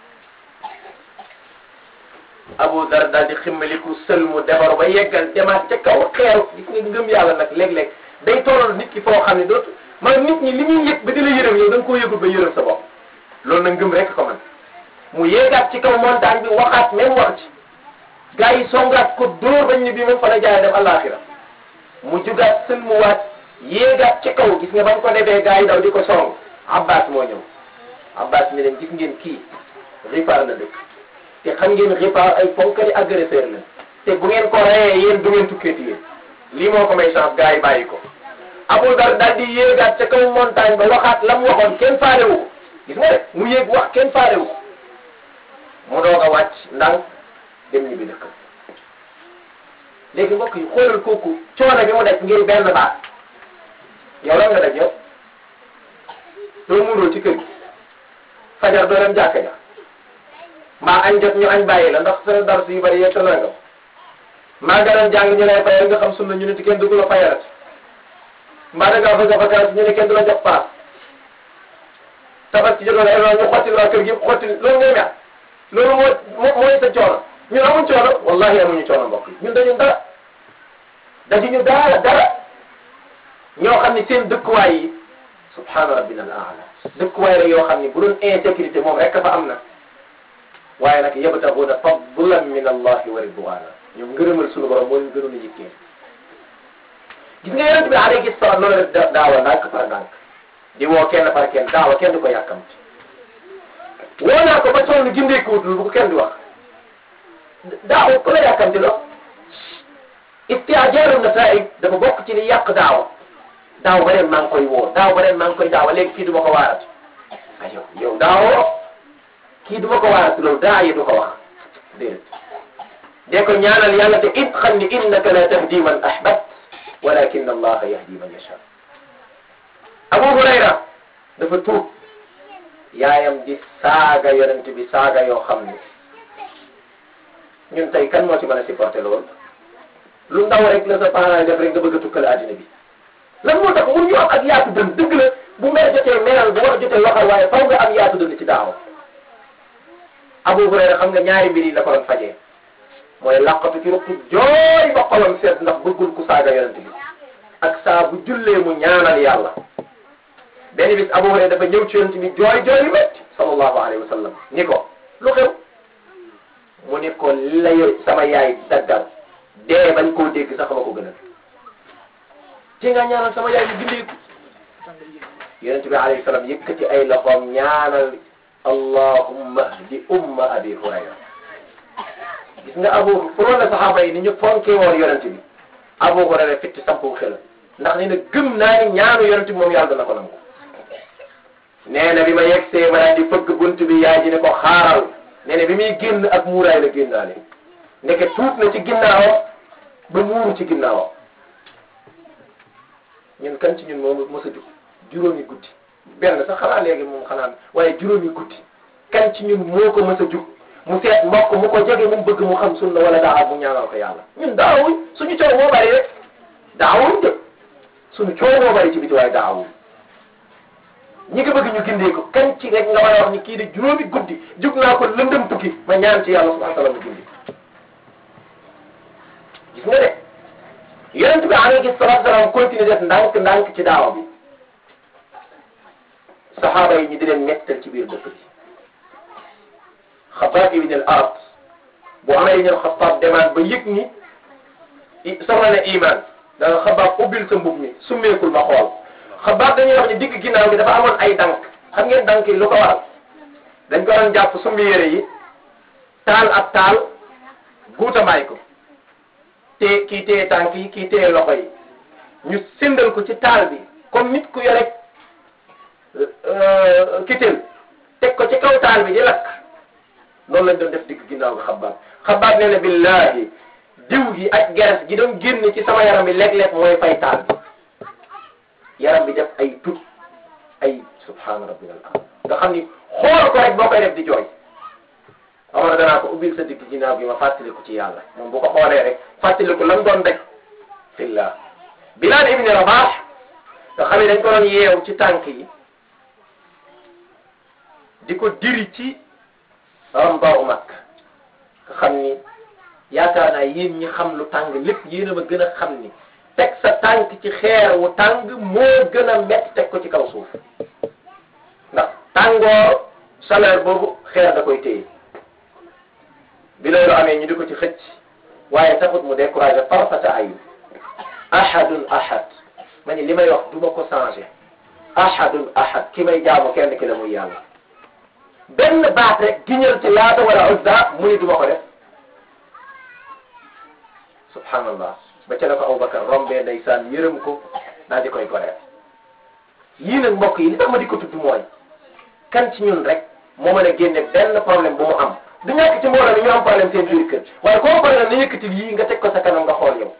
Abu Dar daal di ximmaliku sël mu defaru ba yeggal demaat ca kaw xeeru gis nga ngëm yàlla nag léeg-léeg day tollal nit ki foo xam ne dootu maanaam nit ñi li ñuy yëg ba di la yërëm yow da nga koo yëgul ba yërëm sa bopp loolu nag ngëm rek ko man mu yéegaat ci kaw montagne bi waxaat même wax ci gars yi songaat ko dóor bañ ni bii moom fa la jaay dem àllaaxira mu jugaat sën mu waat yéegaat ci kaw gis nga ba mu ko defee gars yi daw di ko song Abbas moo ñëw Abbas mi leen gis ngeen kii ripaar na dëkk te xam ngeen ripaar ay ponkali agresseur la te bu ngeen ko reyee yéen du ngeen tukkeeti yéen lii moo ko may chance gars yi bàyyi ko Abu Dar daal di yéegaat ca kaw montagne ba waxaat la mu waxoon kenn faalewu ko gis nga de mu yéeg wax kenn faalewu ko mu doog a wàcc ndànk dem ñibbi dëkk léegi mbokk yi xoolal kooku coono bi mu def ngir benn baat yow lan nga def yow doo muuroo ci kër gi fajar doo dem jàkka ja mbaa añ jot ñu añ bàyyi la ndax sa dar yu bari yegg sa nangam maa nga doon jàng ñu lay fayal nga xam sunna ñu ne ci kenn dugg la fayalat mbaa da ngaa bëgg a vacance ñu ne kenn du la jox paas tabax ci jotoon ay ñu xotti waa kër gi yëpp xotti loolu ngay mel loolu moo mooy sa coono ñun amuñ coono wallahi amuñu coono mbokk yi ñun dañu dara dañu dara dara ñoo xam ne seen dëkkuwaay yi subhaana rabbina al aala dëkkuwaay rek yoo xam ne bu doon insécurité moom rek fa am na waaye nag yabtaxuuna fadlan min allahi wa ridwana ñoom ngërëmal sunu borom moo ñu gënoon a yitteel gis nga yonent bi alayhi salaam loolu def daawa ndànk par ndànk di woo kenn par kenn daawa kenn du ko yàkkamti woo naa ko ba sonn gindeekuwutul bu ko kenn di wax daawa ku la yàkkamti lo istijaaru nataa'ij dafa bokk ci li yàq daawa daaw ba ren maa ngi koy woo daaw ba ren maa ngi koy daawa léegi kii du ma ko waarati ah yow yow daawoo kii du ma ko waarati loolu daa yi du ko wax déedéet dee ko ñaanal yàlla te it xam ni innaka la tahdi man ahbabt walakin allaha yahdi man yasha Abu Hurayra dafa tuub yaayam di saaga yonent bi saaga yoo xam ni ñun tey kan moo ci mën a supporter loolu lu ndaw rek la sa parent def rek nga bëgg a tukkale àddina bi lan moo tax mun ñu am ak yaatu dën dëgg la bu mer jotee meral bu wax jotee waxal waaye faw nga am yaatu dën ci daaw Abu Hurayra xam nga ñaari mbir yi la ko doon fajee mooy laqatu ci rukk jooy ba xolam seet ndax bëggul ku saaga yonent bi ak saa bu jullee mu ñaanal yàlla benn bis Abu Hurayra dafa ñëw ci yonent bi jooy jooy yu métti sallallahu alayhi wa sallam ni ko lu xew mu ni ko li la yow sama yaay daggal dee bañ koo dégg sax ma ko gënal ci nga ñaanal sama yaay mu gindeeku yonent bi alayhi salaam yëkkati ay loxoom ñaanal allahumma hdi umma abi hurayra gis nga abu pour la saxaaba yi ni ñu fonkee woon yonent bi abu hurayra fitti sampu xel ndax nee na gëm naa ni ñaanu yonent bi moom yàlla dana ko nangu nee na bi ma yegsee ma daal di fëgg bunt bi yaay ji ne ko xaaral nee na bi muy génn ak muuraay la génnaale ndeke tuut na ci ginnaawam ba muuru ci ginnaawam ñun kan ci ñun moo mos a jug juróomi guddi benn sax xanaa léegi moom xanaa waaye juróomi guddi kan ci ñun moo ko mos a jug mu seet mbokk mu ko jege mu bëgg mu xam sunna wala daa mu ñaanal ko yàlla ñun daawuñ suñu coow moo bari rek daawuñ de suñu coow moo bari ci biti waaye daawuñ ñi ko bëgg ñu gindee ko kan ci rek nga war a wax ni kii de juróomi guddi jug naa ko lëndëm tukki ma ñaan ci yàlla subhanahu wa taala mu gindi gis nga de yonent bi alayhi salatu salaam continue def ndànk ndànk ci daawa bi saxaaba yi ñu di leen mettal ci biir dëkk bi Xabbaab ibn al-Arat bu amee ñëw Xabbaab demaan ba yëg ni soxla na iman danga Xabbaab ubbil sa mbub mi summeekul ma xool Xabbaab dañuy wax ni digg ginnaaw bi dafa amoon ay dank xam ngeen dank yi lu ko waral dañ ko doon jàpp summi yére yi taal ak taal guutamaay ko te kii téye tànk yi kii téye loxo yi ñu sindal ko ci taal bi comme nit ku yore kitel teg ko ci kaw taal bi di lakk noonu lañ doon def digg ginnaaw bi xabaab xabaab nee na billahi diw gi ak geres gi doon génn ci sama yaram bi léeg-léeg mooy fay taal bi yaram bi def ay tut ay subhaana rabbil ala nga xam ni xool ko rek boo koy def di jooy xamoon na danaa ko ubbil sa digg ginnaaw bi ma fàttaliku ci yàlla moom bu ko xoolee rek fàttaliku lan doon rek fillah Bilaal ibni Rabaax nga xam ne dañ ko doon yeew ci tànk yi di ko diri ci rambaaw mag nga xam ni yaakaar naa yéen ñi xam lu tàng lépp yéen a ma gën a xam ni teg sa tànk ci xeer wu tàng moo gën a metti teg ko ci kaw suuf ndax tàngoor chaleur boobu xeer da koy téye bi loolu amee ñu di ko ci xëcc waaye taxut mu découragé farfata ayu ahadun ahad ma ni li may wax du ma ko changé ahadun ahad ki may jaamu kenn ki la muy yàlla benn baat rek giñal ci laata wala uzza mu ni du ma ko def subhanallah ba ca la ko Abubakar rombee ndeysaan yërëm ko daal di koy goreel yii nag mbokk yi li tax ma di ko tudd mooy kan ci ñun rek moo mën a génne benn problème bu mu am du ñàkk ci mbooloo mi ñu am problème seen biir kër waaye koo problème na yëkkati yii nga teg ko sa kanam nga xool yow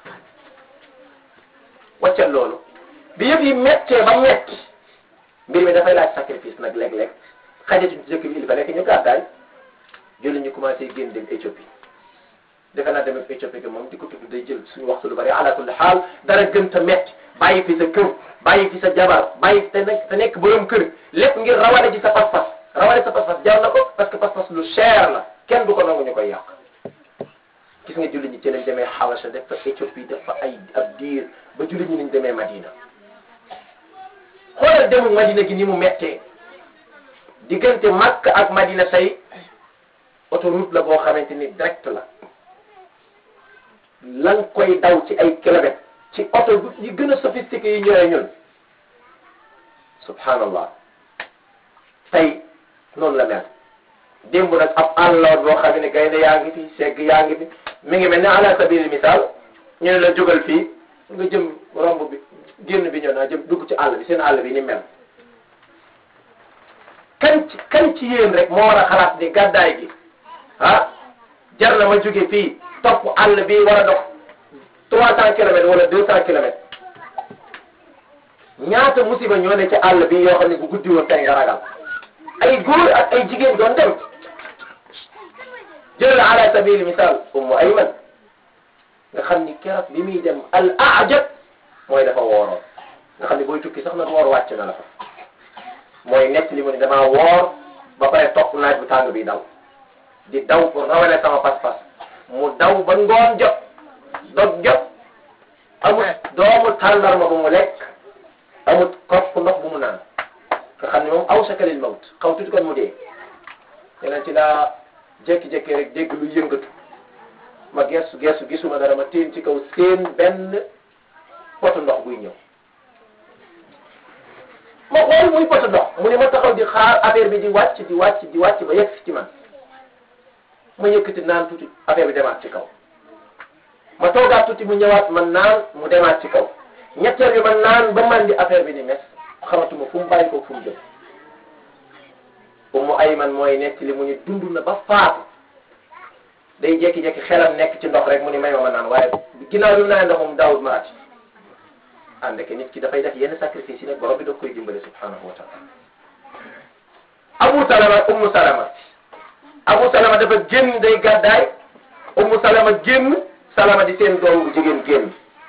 waccal loolu bi yëpp yi mettee ba metti mbir mi dafay laaj sacrifice nag léeg-léeg xajatu ci dëkk bi il fallait que ñu gàddaay julli ñu commencé génn dem Éthiopie defe naa dem Éthiopie que moom di ko tudd day jël suñu waxtu lu bari ala kulli xaal dara gën ta metti bàyyi fi sa kër bàyyi fi sa jabar bàyyi te nekk te nekk borom kër lépp ngir rawale ci sa pas-pas rawale sa pas-pas jar na ko parce que pas-pas lu cher la kenn du ko nangu ñu koy yàq gis nga julli ñi ci lañ demee Xabasa def fa Éthiopie def fa ay ab diir ba julli ñi nañ demee Madina xoolal demu Madina gi ni mu mettee diggante Makka ak Madina say autoroute la boo xamante ni direct la lan koy daw ci ay kilomètres ci oto yi gën a sophistiqué yi ñëwee ñun subhanallah tey noonu la mel démb nag ab àlloor boo xam ne gaynde yaa ngi fi segg yaa ngi fi mi ngi mel ne ala sabili misaal ñu ne la jógal fii nga jëm romb bi génn bi ñëw naa jëm dugg ci àll bi seen àll bi ni mel kan ci kan ci yéen rek moo war a xalaat ni gàddaay gi ah jar na ma jóge fii topp àll bi war a dox trois cent kilomètres wala deux cent kilomètres ñaata musiba ñoo ne ci àll bi yoo xam ne bu guddi woon tey nga ragal ay góor ak ay jigéen doon dem jël ala sabili misal ummu ayman nga xam ni keroog bi muy dem al ajab mooy dafa wooroon nga xam ni booy tukki sax nag woor wàcc na la fa mooy nekk li mu ne damaa woor ba pare topp naaj bu tàng bi daw di daw pour rawale sama pas-pas mu daw ba ngoon jot dog jot amut doomu tàndarma bu mu lekk amut kopp ndox bu mu naan nga xam ne moom aw sakalil mawt xaw tuuti kon mu dee yeneen ci laa jékki-jékki rek dégg lu yëngatu ma gestu gestu gisuma dara ma téen ci kaw seen benn poto ndox buy ñëw ma xool muy poto ndox mu ne ma taxaw di xaar affaire bi di wàcc di wàcc di wàcc ba yegg ci man ma yëkkati naan tuuti affaire bi demaat ci kaw ma toogaat tuuti mu ñëwaat man naan mu demaat ci kaw ñetteel bi ma naan ba man di affaire bi di mes xamatuma fu mu bàyyi ko fu mu jëm Ummu Ayman mooy nekk li mu ñu dund na ba faatu day jékki-jékki xelam nekk ci ndox rek mu ni may ma ma naan waaye ginnaaw bi mu naan ndoxum daawut ma ati ànd ak nit ki dafay def yenn sacrifice yi nag borom bi da koy dimbale subhanahu wa taala Abu Salama Ummu Salama Abu Salama dafa génn day gàddaay Ummu Salama génn Salama di seen doom bu jigéen génn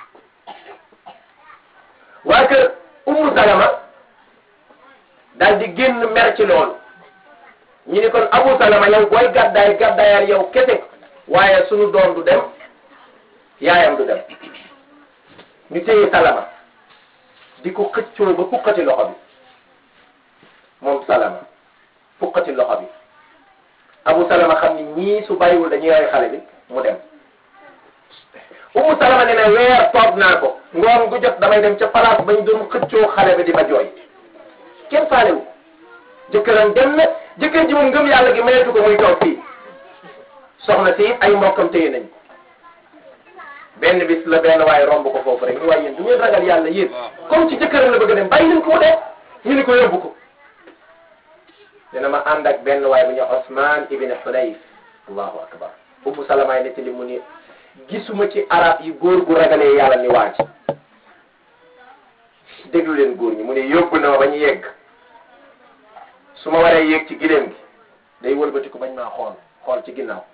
waaye que Ummu Salama daal di génn mer ci loolu ñu ni kon Abu Salama yow booy gàddaay gàddaayaal yow kese waaye sunu doom du dem yaayam du dem ñu téye Salama di ko xëccoo ba fukkati loxo bi moom Salama fukkati loxo bi Abu Salama xam ni ñii su bàyyiwul dañuy rey xale bi mu dem Umu Salama ne ne weer toog naa ko ngoon gu jot damay dem ca place bañ doon xëccoo xale bi di ma jooy kenn faalewu jëkkëram dem na jëkkër ji moom ngëm yàlla gi mayetu ko muy toog fii soxna si ay mbokkam téye nañ ko benn bis la benn waaye romb ko foofu rek ñu waaye yéen du ngeen ragal yàlla yéen comme ci jëkkëram la bëgg a dem bàyyi leen ko mu dee ñu ni ko yóbbu ko dina ma ànd ak benn waaye bu ñu Osman ibn Hunayf allahu akbar Ummu Salama yi nettali mu ni gisuma ci arab yi góor gu ragalee yàlla ni waaj déglu leen góor ñi mu ne yóbbu na ma ba ñu yegg su ma waree yéeg ci gileem gi day wëlbatiku bañ maa xool xool ci ginnaaw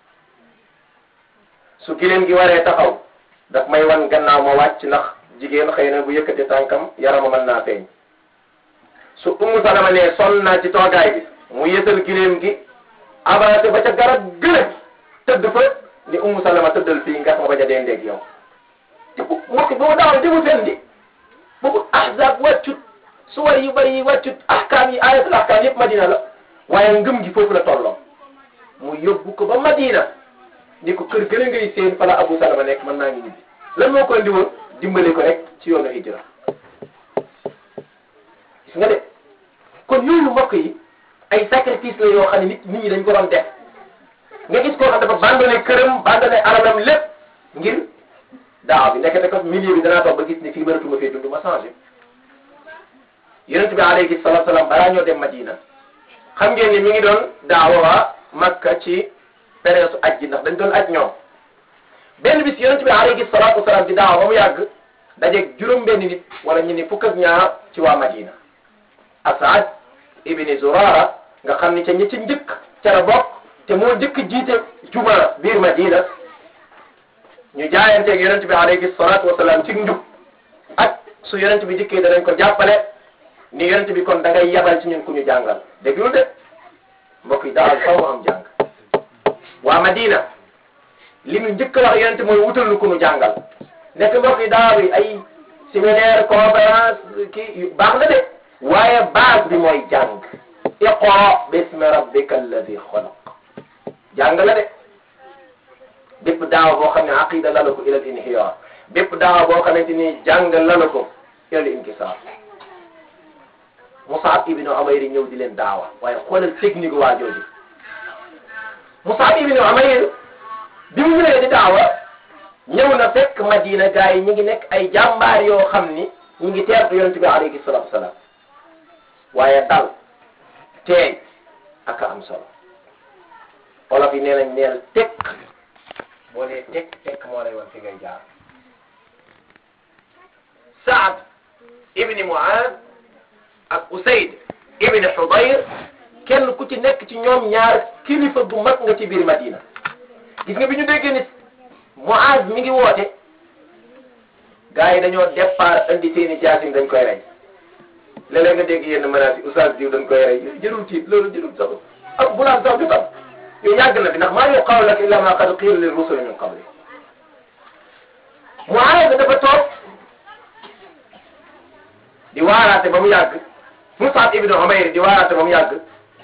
su gileem gi waree taxaw daf may wan gannaaw ma wàcc ndax jigéen xëy na bu yëkkati tànkam yarama mën naa feeñ su Ummu Salama ne sonn naa ci toogaay bi mu yësal gileem gi avancé ba ca garab gële tëdd fa ni Ummu Salama tëddal fii nga ma bañ a dendeeg yow te bu mbokk boobu daaw demu fen di boobu ahzab wàccut suwar yu bari yi wàccut ahkaam yi ayatul ahkaam yëpp madina la waaye ngëm gi foofu la tolloo mu yóbbu ko ba madina ni ko kër gën a ngay seen fala Abu Salama nekk mën naa ngi ñibbi lan moo ko andi woon dimbale ko rek ci yoonu hijra gis nga de kon yooyu mbokk yi ay sacrifice la yoo xam ne nit nit ñi dañ ko doon def nga gis koo xam dafa bandone këram bandone alalam lépp ngir daaw bi nekk ko milieu bi danaa toog ba gis ni fii mënatuma fee dund ma changé yonent bi alayhi salatu salaam balaa ñoo dem Madina xam ngeen ni mi ngi doon daawa waa Makka ci période su aj ji ndax dañ doon aj ñoom benn bis yonent bi alayhi salatu wasalaam di daawa ba mu yàgg dajeeg juróom benn nit wala ñu ni fukk ak ñaar ci waa Madina Asad ibni Zurara nga xam ni ca ñi ci njëkk ca la bokk te moo njëkk jiite juma biir Madina ñu jaayanteeg yonent bi alayhi salatu wasalaam ci njub ak su yonent bi dikkee danañ ko jàppale ni yonent bi kon da ngay yabal ci ñun ku ñu jàngal déglul de mbokk yi daal faw am jàng waa Madina li ñu njëkk a wax yonent mooy wutal lu ku ñu jàngal nekk mbokk yi daaw yi ay séminaire conférence kii baax na de waaye base bi mooy jàng iqra bismi rabbika alladi xalaq jàng la de bépp daawa boo xam ne aqida la la ko ilal inhiyaar bépp daawa boo xamante ni jàng la la ko ilal inkisaar Musab ibnu Umayr ñëw di leen daawa waaye xoolal technique waa jooju Musab ibnu Umayr bi mu ñëwee di daawa ñëw na fekk Madina gars yi ñu ngi nekk ay jàmbaar yoo xam ni ñu ngi teertu yonent bi alayhi salaatu wasalaam waaye dal teey ak am solo olof yi nee nañ neel tekk boo nee tekk tekk moo lay wan fi ngay jaar Saad ibni Muaad ak Usayd ibni Hudayr kenn ku ci nekk ci ñoom ñaar kilifa bu mag nga ci biir Madina gis nga bi ñu déggee ni Muaad mi ngi woote gars yi dañoo départ indi seeni jaasim dañ koy rey léeg-léeg nga dégg yenn menaces yi oustaz diw dañ koy rey jërul tiit loolu jërul sax ak bu naan sax du tam yow yàgg na fi ndax maa yuqaalu laka illa ma qad qiila lir rusuli min qabli Muaad dafa toog di waaraate ba mu yàgg Musab ibn Umayr di waaraate ba mu yàgg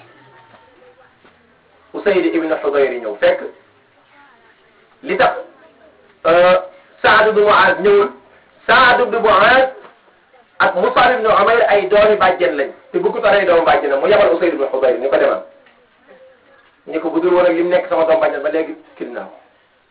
Usayd ibn Hudayr ñëw fekk li tax Saad ibn Muaaz ñëwul Saad ibn Muaaz ak Musab ibn Umayr ay doomi bàjjen lañ te bëggut a rey doomu bàjjenam mu yabal Usayd ibn Hudayr ni ko demal ni ko budul woon ak li mu nekk sama doomu bàjjen ba léegi kil naa ko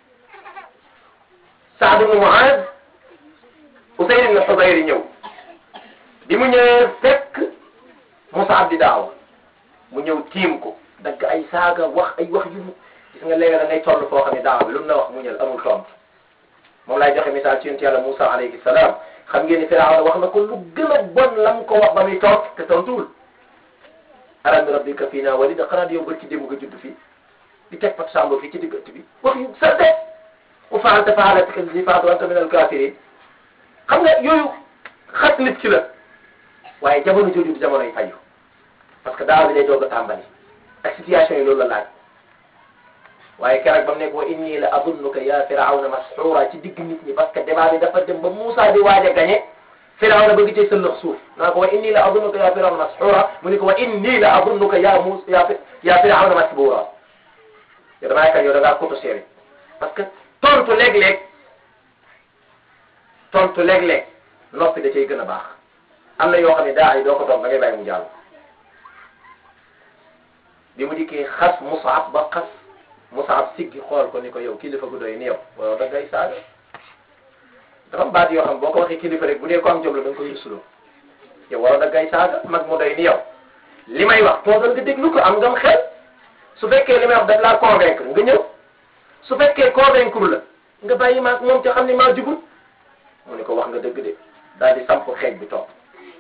Saad ibn Muaaz Usayd ibn Hudayr ñëw bi mu ñëwee fekk Musab di daaw mu ñëw tiim ko dagg ay saaga wax ay wax yu gis nga léegi da ngay toll foo xam ne daaw bi lu mu la wax muñal amul tontu moom laay joxe misaal ci yonent yàlla Moussa alayhi salaam xam ngeen ni Firawna wax na ko lu gën a bon lam ko wax ba muy toog te tontuwul alam bi rabbika fii naa walida xanaa di yow bër ci démb nga judd fii di teg pat sambo fii ci digg ëtt bi wax yu salte wa faalta faalatika allati faalta wa anta min al-kaafiriin xam nga yooyu xas nit ki la waaye jamono jooju du jamono yi fayu parce que daaw bi day doog a tàmbali ak situation yi loolu la laaj waaye keroog ba mu nekk wa inni la adunnuka ya firawna masxuura ci digg nit ñi parce que débat bi dafa dem ba Moussa di waaj a gañe firawna bëgg cee sëllëx suuf naa ko wa inni la adunnuka ya firawna masxuura mu ni ko wa inni la adunnuka ya Moussa ya ya firawna masbuura yow damaa yaakaar yow da ngaa koto séeré parce que tontu léeg-léeg tontu léeg-léeg noppi da cay gën a baax am na yoo xam ne daa yi doo ko toog da ngay bàyyi mu jàll bi mu dikkee xas Mus'ab ba xas Mus'ab siggi xool ko ni ko yow kilifa gu doy ni yow waaw da ngay saaga dafa am baat yoo xam boo ko waxee kilifa rek bu dee ko am jom la da nga koy rusuloo yow waroo da ngay saaga mag mu doy ni yow li may wax toogal nga déglu ko am ngam xel su fekkee li may wax daf laa convaincre nga ñëw su fekkee convaincre la nga bàyyi maag moom ca xam ne maa jubul mu ne ko wax nga dëgg de daal di samp xeej bi toog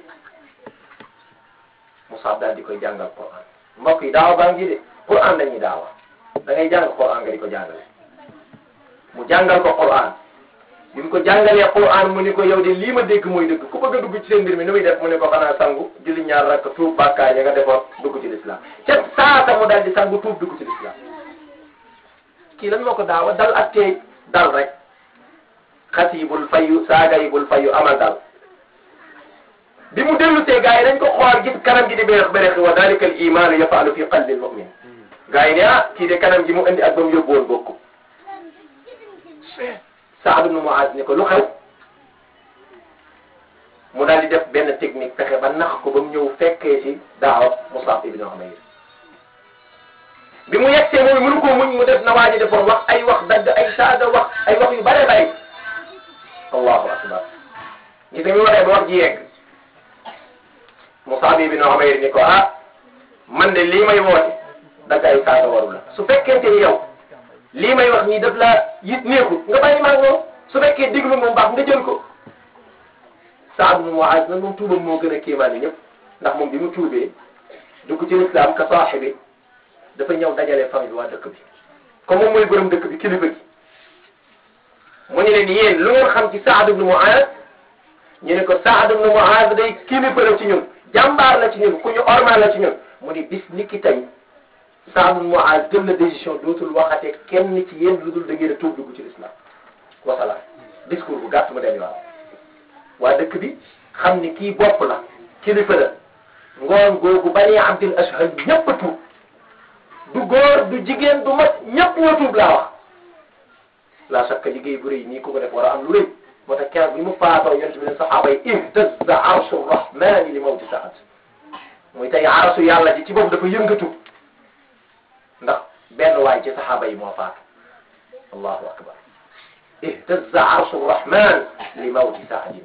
Mus'ab daal di koy jàngal Qur'an mbokk yi daawa baa ngi de Qur'an dañuy daawa da ngay jàng Qur'an nga di ko jàngale mu jàngal ko Qur'an bi mu ko jàngalee Qur'an mu ni ko yow de lii ma dégg mooy dëgg ku bëgg a dugg ci seen mbir mi nu muy def mu ne ko xanaa sangu julli ñaar rakk tuub bàkkaar ya nga defoon dugg ci l'islam ca saata mu daal di sangu tuub dugg ci l'islam kii lan moo ko daawa dal ak tey dal rek xas yi bul fayu saaga yi bul fayu amal dal bi mu dellu see gars yi dañ ko xool gis kanam gi di bérex bérex wa dalika al imaanu yafaalu fi qalbi al mu'min gars yi ne ah kii de kanam gi mu indi ak ba mu yóbbu woon bokku Saad ibn Muaz ni ko lu xew mu daal di def benn technique fexe ba nax ko ba mu ñëw fekkee ci daawa Mus'ab ibn Umayr bi mu yegsee mooy mënu ko muñ mu def na waa ji defoon wax ay wax dagg ay saaga wax ay wax yu bare bare allahu akbar gis nga mi waxee ba wax ji yegg Mus'ab ibn Umayr ni ko ah man de lii may woote dagg ay saaga waru la su fekkente ni yow lii may wax nii daf la yit neexut nga bàyyi maag moom su fekkee déglu moom baax nga jël ko Saad ibn Muaz nag moom tuubam moo gën a kéemaane ñëpp ndax moom bi mu tuubee dugg ci lislaam ka saaxibi dafa ñëw dajale famille waa dëkk bi comme moom mooy borom dëkk bi kilifa gi mu ne leen yéen lu ngeen xam ci Saad ibn Muaz ñu ne ko Saad ibn Muaz day kilifa la ci ñun jàmbaar la ci ñun ku ñu ormal la ci ñun mu ni bis ni ki tey Saad ibn Muaz jël na décision dootul waxate kenn ci yéen lu dul da ngeen a tuub dugg ci l'islam wasalaam discours bu gàtt mu dem yoon waa dëkk bi xam ni kii bopp la kilifa la ngoon googu bani Abdul Ashhal ñëpp a tuub du góor du jigéen du mat ñëpp ñoo tuub laa wax la shakka liggéey bu rëy nii ku ko def war a am lu rëy moo tax keroog bi mu faatoo yonent bi ne saxaaba yi ihtazza arshu rahmani li mawti Saad muy tey arasu yàlla ji ci bopp dafa yëngatu ndax benn waay ci saxaaba yi moo faatu allahu akbar ihtazza arshu rahman li mawti Saadin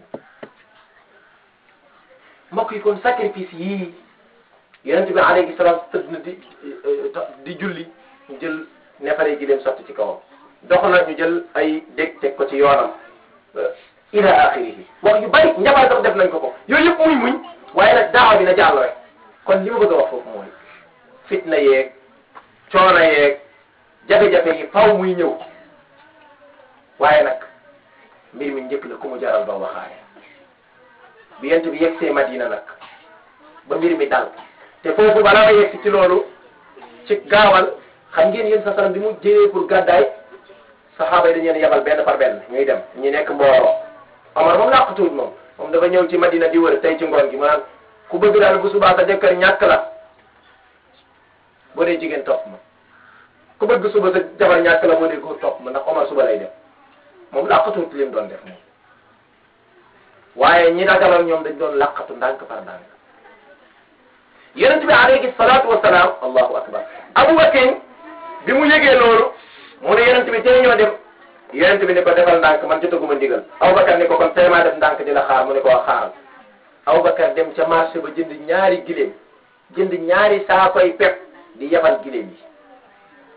mbokk yi kon sacrifice yii yonent bi alayhi salaam tëdd na di di julli ñu jël neefare gi leen sotti ci kawam dox na ñu jël ay dég teg ko ci yoonam ila axirihi wax yu bari njabaar sax def nañ ko ko yooyu yëpp muy muñ waaye nag daawa bi na jàll rek kon li ma bëgg a wax foofu mooy fitna yeeg coono yeeg jafe-jafe yi faw muy ñëw waaye nag mbir mi njëkk la ku mu jaral doo waxaale bi yent bi yegg see Madina nag ba mbir mi dal te foofu balaa ma yegg ci loolu ci gaawal xam ngeen yéen sa salam bi mu jëlee pour gàddaay saxaaba yi dañu leen yebal benn par benn ñuy dem ñu nekk mbooloo Omar moom làqatuwut moom moom dafa ñëw ci Madina di wër tey ci ngoon gi mu naan ku bëgg daal bu subaa sa jëkkër ñàkk la boo dee jigéen topp ma ku bëgg suba sa jabar ñàkk la boo dee góor topp ma ndax Omar suba lay dem moom làqatuwut li mu doon def moom waaye ñi dagaloon ñoom dañ doon làqatu ndànk par ndànk yonent bi alayhi salaatu wa salaam allahu akbar Abubakar bi mu yëgee loolu mu ne yonent bi tey ñoo dem yonent bi ni ko defal ndànk man jotaguma ndigal Abubakar ni ko kon tey maa def ndànk di la xaar mu ne ko xaaral Abubakar dem ca marché ba jënd ñaari gileem jënd ñaari saakoy pep di yebal gileem yi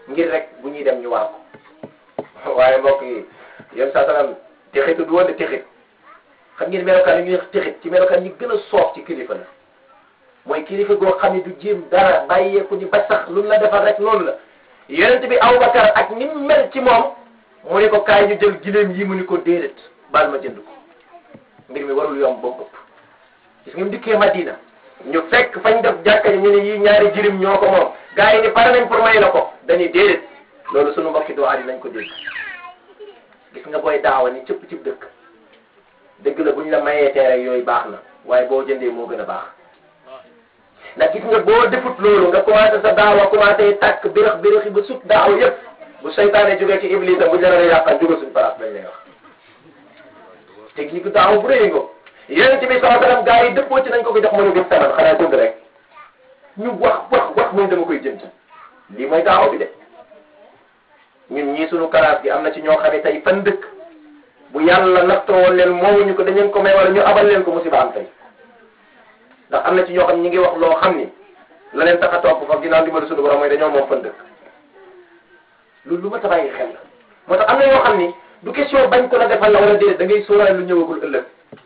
ngir rek bu ñuy dem ñu war ko waaye mbokk yi yéen saa salaam texitu du woon de texit xam ngeen melokaan yi ñuy wax texit ci melokaan ñi gën a soof ci kilifa la mooy kilifa goo xam ne du jéem dara bàyyeeku ni ba sax lu la defal rek noonu la yonent bi Abubakar ak ni mu mel ci moom mu ne ko kaay ñu jël gileem yi mu ni ko déedéet baal ma jënd ko mbir mi warul yomb ba mu ëpp gis nga mu dikkee Madina ñu fekk fañ def jàkka ñu ne yii ñaari jirim ñoo ko moom gars yi ni pare nañ pour may la ko dañuy déedéet loolu sunu mbokki doo aadi nañ ko dégg gis nga booy daawa ni cëpp cib dëkk dëgg la buñ la mayee teere yooyu baax na waaye boo jëndee moo gën a baax ndax gis nga boo defut loolu nga commencé sa daawa commencé tàkk birax biraxi ba sut daawa yëpp bu seytaane jógee ci iblis bu ñu la yàqal jóge suñu place lañ lay wax technique daawa bu rëy nga yonent bi sallallahu alayhi wasallam gars yi dëppoo ci nañ ko ko jox mënu gën saman xanaa jënd rek ñu wax wax wax muy dama koy jënd lii mooy daawa bi de ñun ñii suñu kalaas gi am na ci ñoo xam ne tey fan dëkk bu yàlla nattoo woon leen moomuñu ko dañu ko may wala ñu abal leen ko musiba am tey ndax am na ci ñoo xam ñi ngi wax loo xam ni la leen tax a topp fa ginnaaw dimbali suñu borom mooy dañoo moom fan dëkk loolu lu ma tabayi xel la moo tax am na yoo xam ni du question bañ ko la defal la wala déedéet da ngay sóoraale lu ñëwagul ëllëg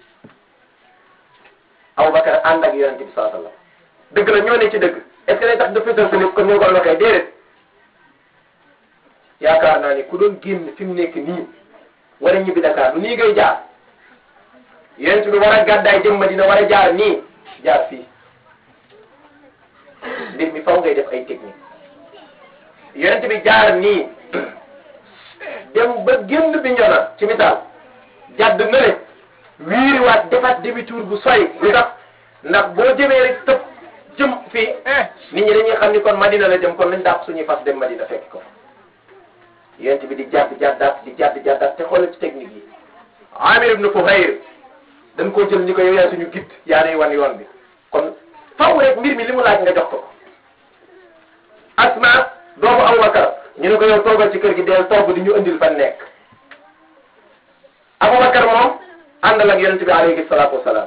Abubakar ànd ak yonente bi saa sallam dëgg la ñoo ne ci dëgg est ce que day tax dafa dëgg ni kon ñoo ko waxee déedéet yaakaar naa ni ku doon génn fi mu nekk nii war a ñibbi Dakar lu nii ngay jaar yonente bi war a gàddaay jëm Madina war a jaar nii jaar fii mbir mi faw ngay def ay technique yonente bi jaar nii dem ba génn bi ñona ci misaal jàdd na le wiiriwaat defaat demi-tour bu sori lu tax ndax boo jëmee rek tëb jëm fii nit ñi dañuy xam ni kon Madina la jëm kon nañ dàq suñuy fas dem Madina fekk ko yonent bi di jàdd jàddaat di jàdd jàddaat te xoolal ci technique yi Amir ibn Fuhayr dañ koo jël ni ko yow yaa suñu git yaa nuy wan yoon bi kon faw rek mbir mi li mu laaj nga jox ko Asma doomu Abubakar ñu ne ko yow toogal ci kër gi deel togg di ñu indil fan nekk Abubakar moom àndal ak yonent bi alayhi salaatu wasalaam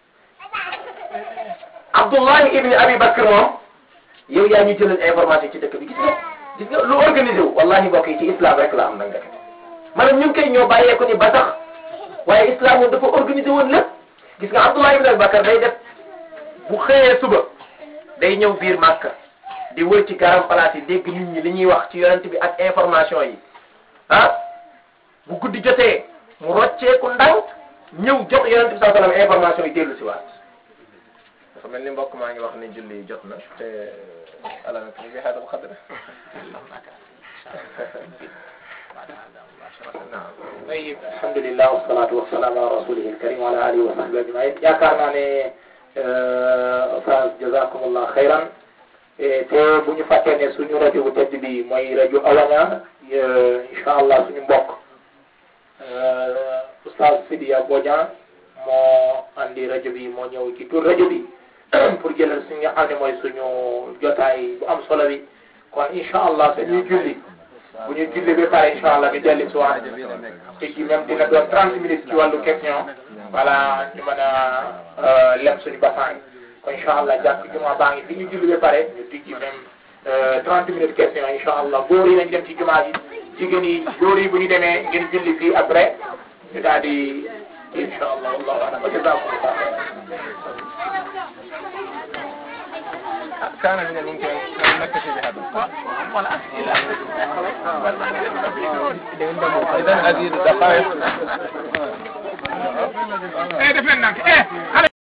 Abdullahi ibni Abi Bakr moom yow yaa ñu jëlal information ci dëkk bi gis nga gis nga lu organisé wu wallahi mbokk yi ci islam rek la am nag ndekete maanaam ñu ngi koy ñoo bàyyeeku ni ba tax waaye islam moom dafa organisé woon lépp gis nga Abdullahi ibni Abi Bakr day def bu xëyee suba day ñëw biir Màkka di wër ci garam place yi dégg nit ñi li ñuy wax ci yonent bi ak information yi ah bu guddi jotee mu rocceeku ndànk ñëw jox yonent bi sallallahu alayhi wasallam information yi dellu si waat dafa mel ni mbokk maa ngi wax ni julli jot na te ala na bi hada bu xadra naam طيب الحمد لله والصلاة والسلام على رسوله الكريم وعلى آله وصحبه أجمعين yaakaar naa ne Oustaz jazakumullah xayran te bu ñu fàttee ne suñu rajo bu tedd bi mooy rajo Awaña incha allah suñu mbokk Oustaz Sidiya Bodian moo andi rajo bi moo ñëw ci tur rajo bi pour jëlal suñu nga xam ne mooy suñu jotaay bu am solo bi kon incha allah dañuy julli bu ñu julli ba pare incha allah ñu dellu si waat te ci même dina doon 30 minutes ci wàllu question voilà ñu mën a lem suñu basaan kon incha allah jàpp juma baa ngi fi ñu julli ba pare ñu tijji même 30 minutes question incha allah góor yi nañ dem ci jumaa ji jigéen yi góor yi bu ñu demee ngeen julli fii après ñu daal di incha allah wallahu a'lam wa jazakumullah كان من الممكن أن نكتفي بهذا إذا هذه الدقائق eh def leen nag eh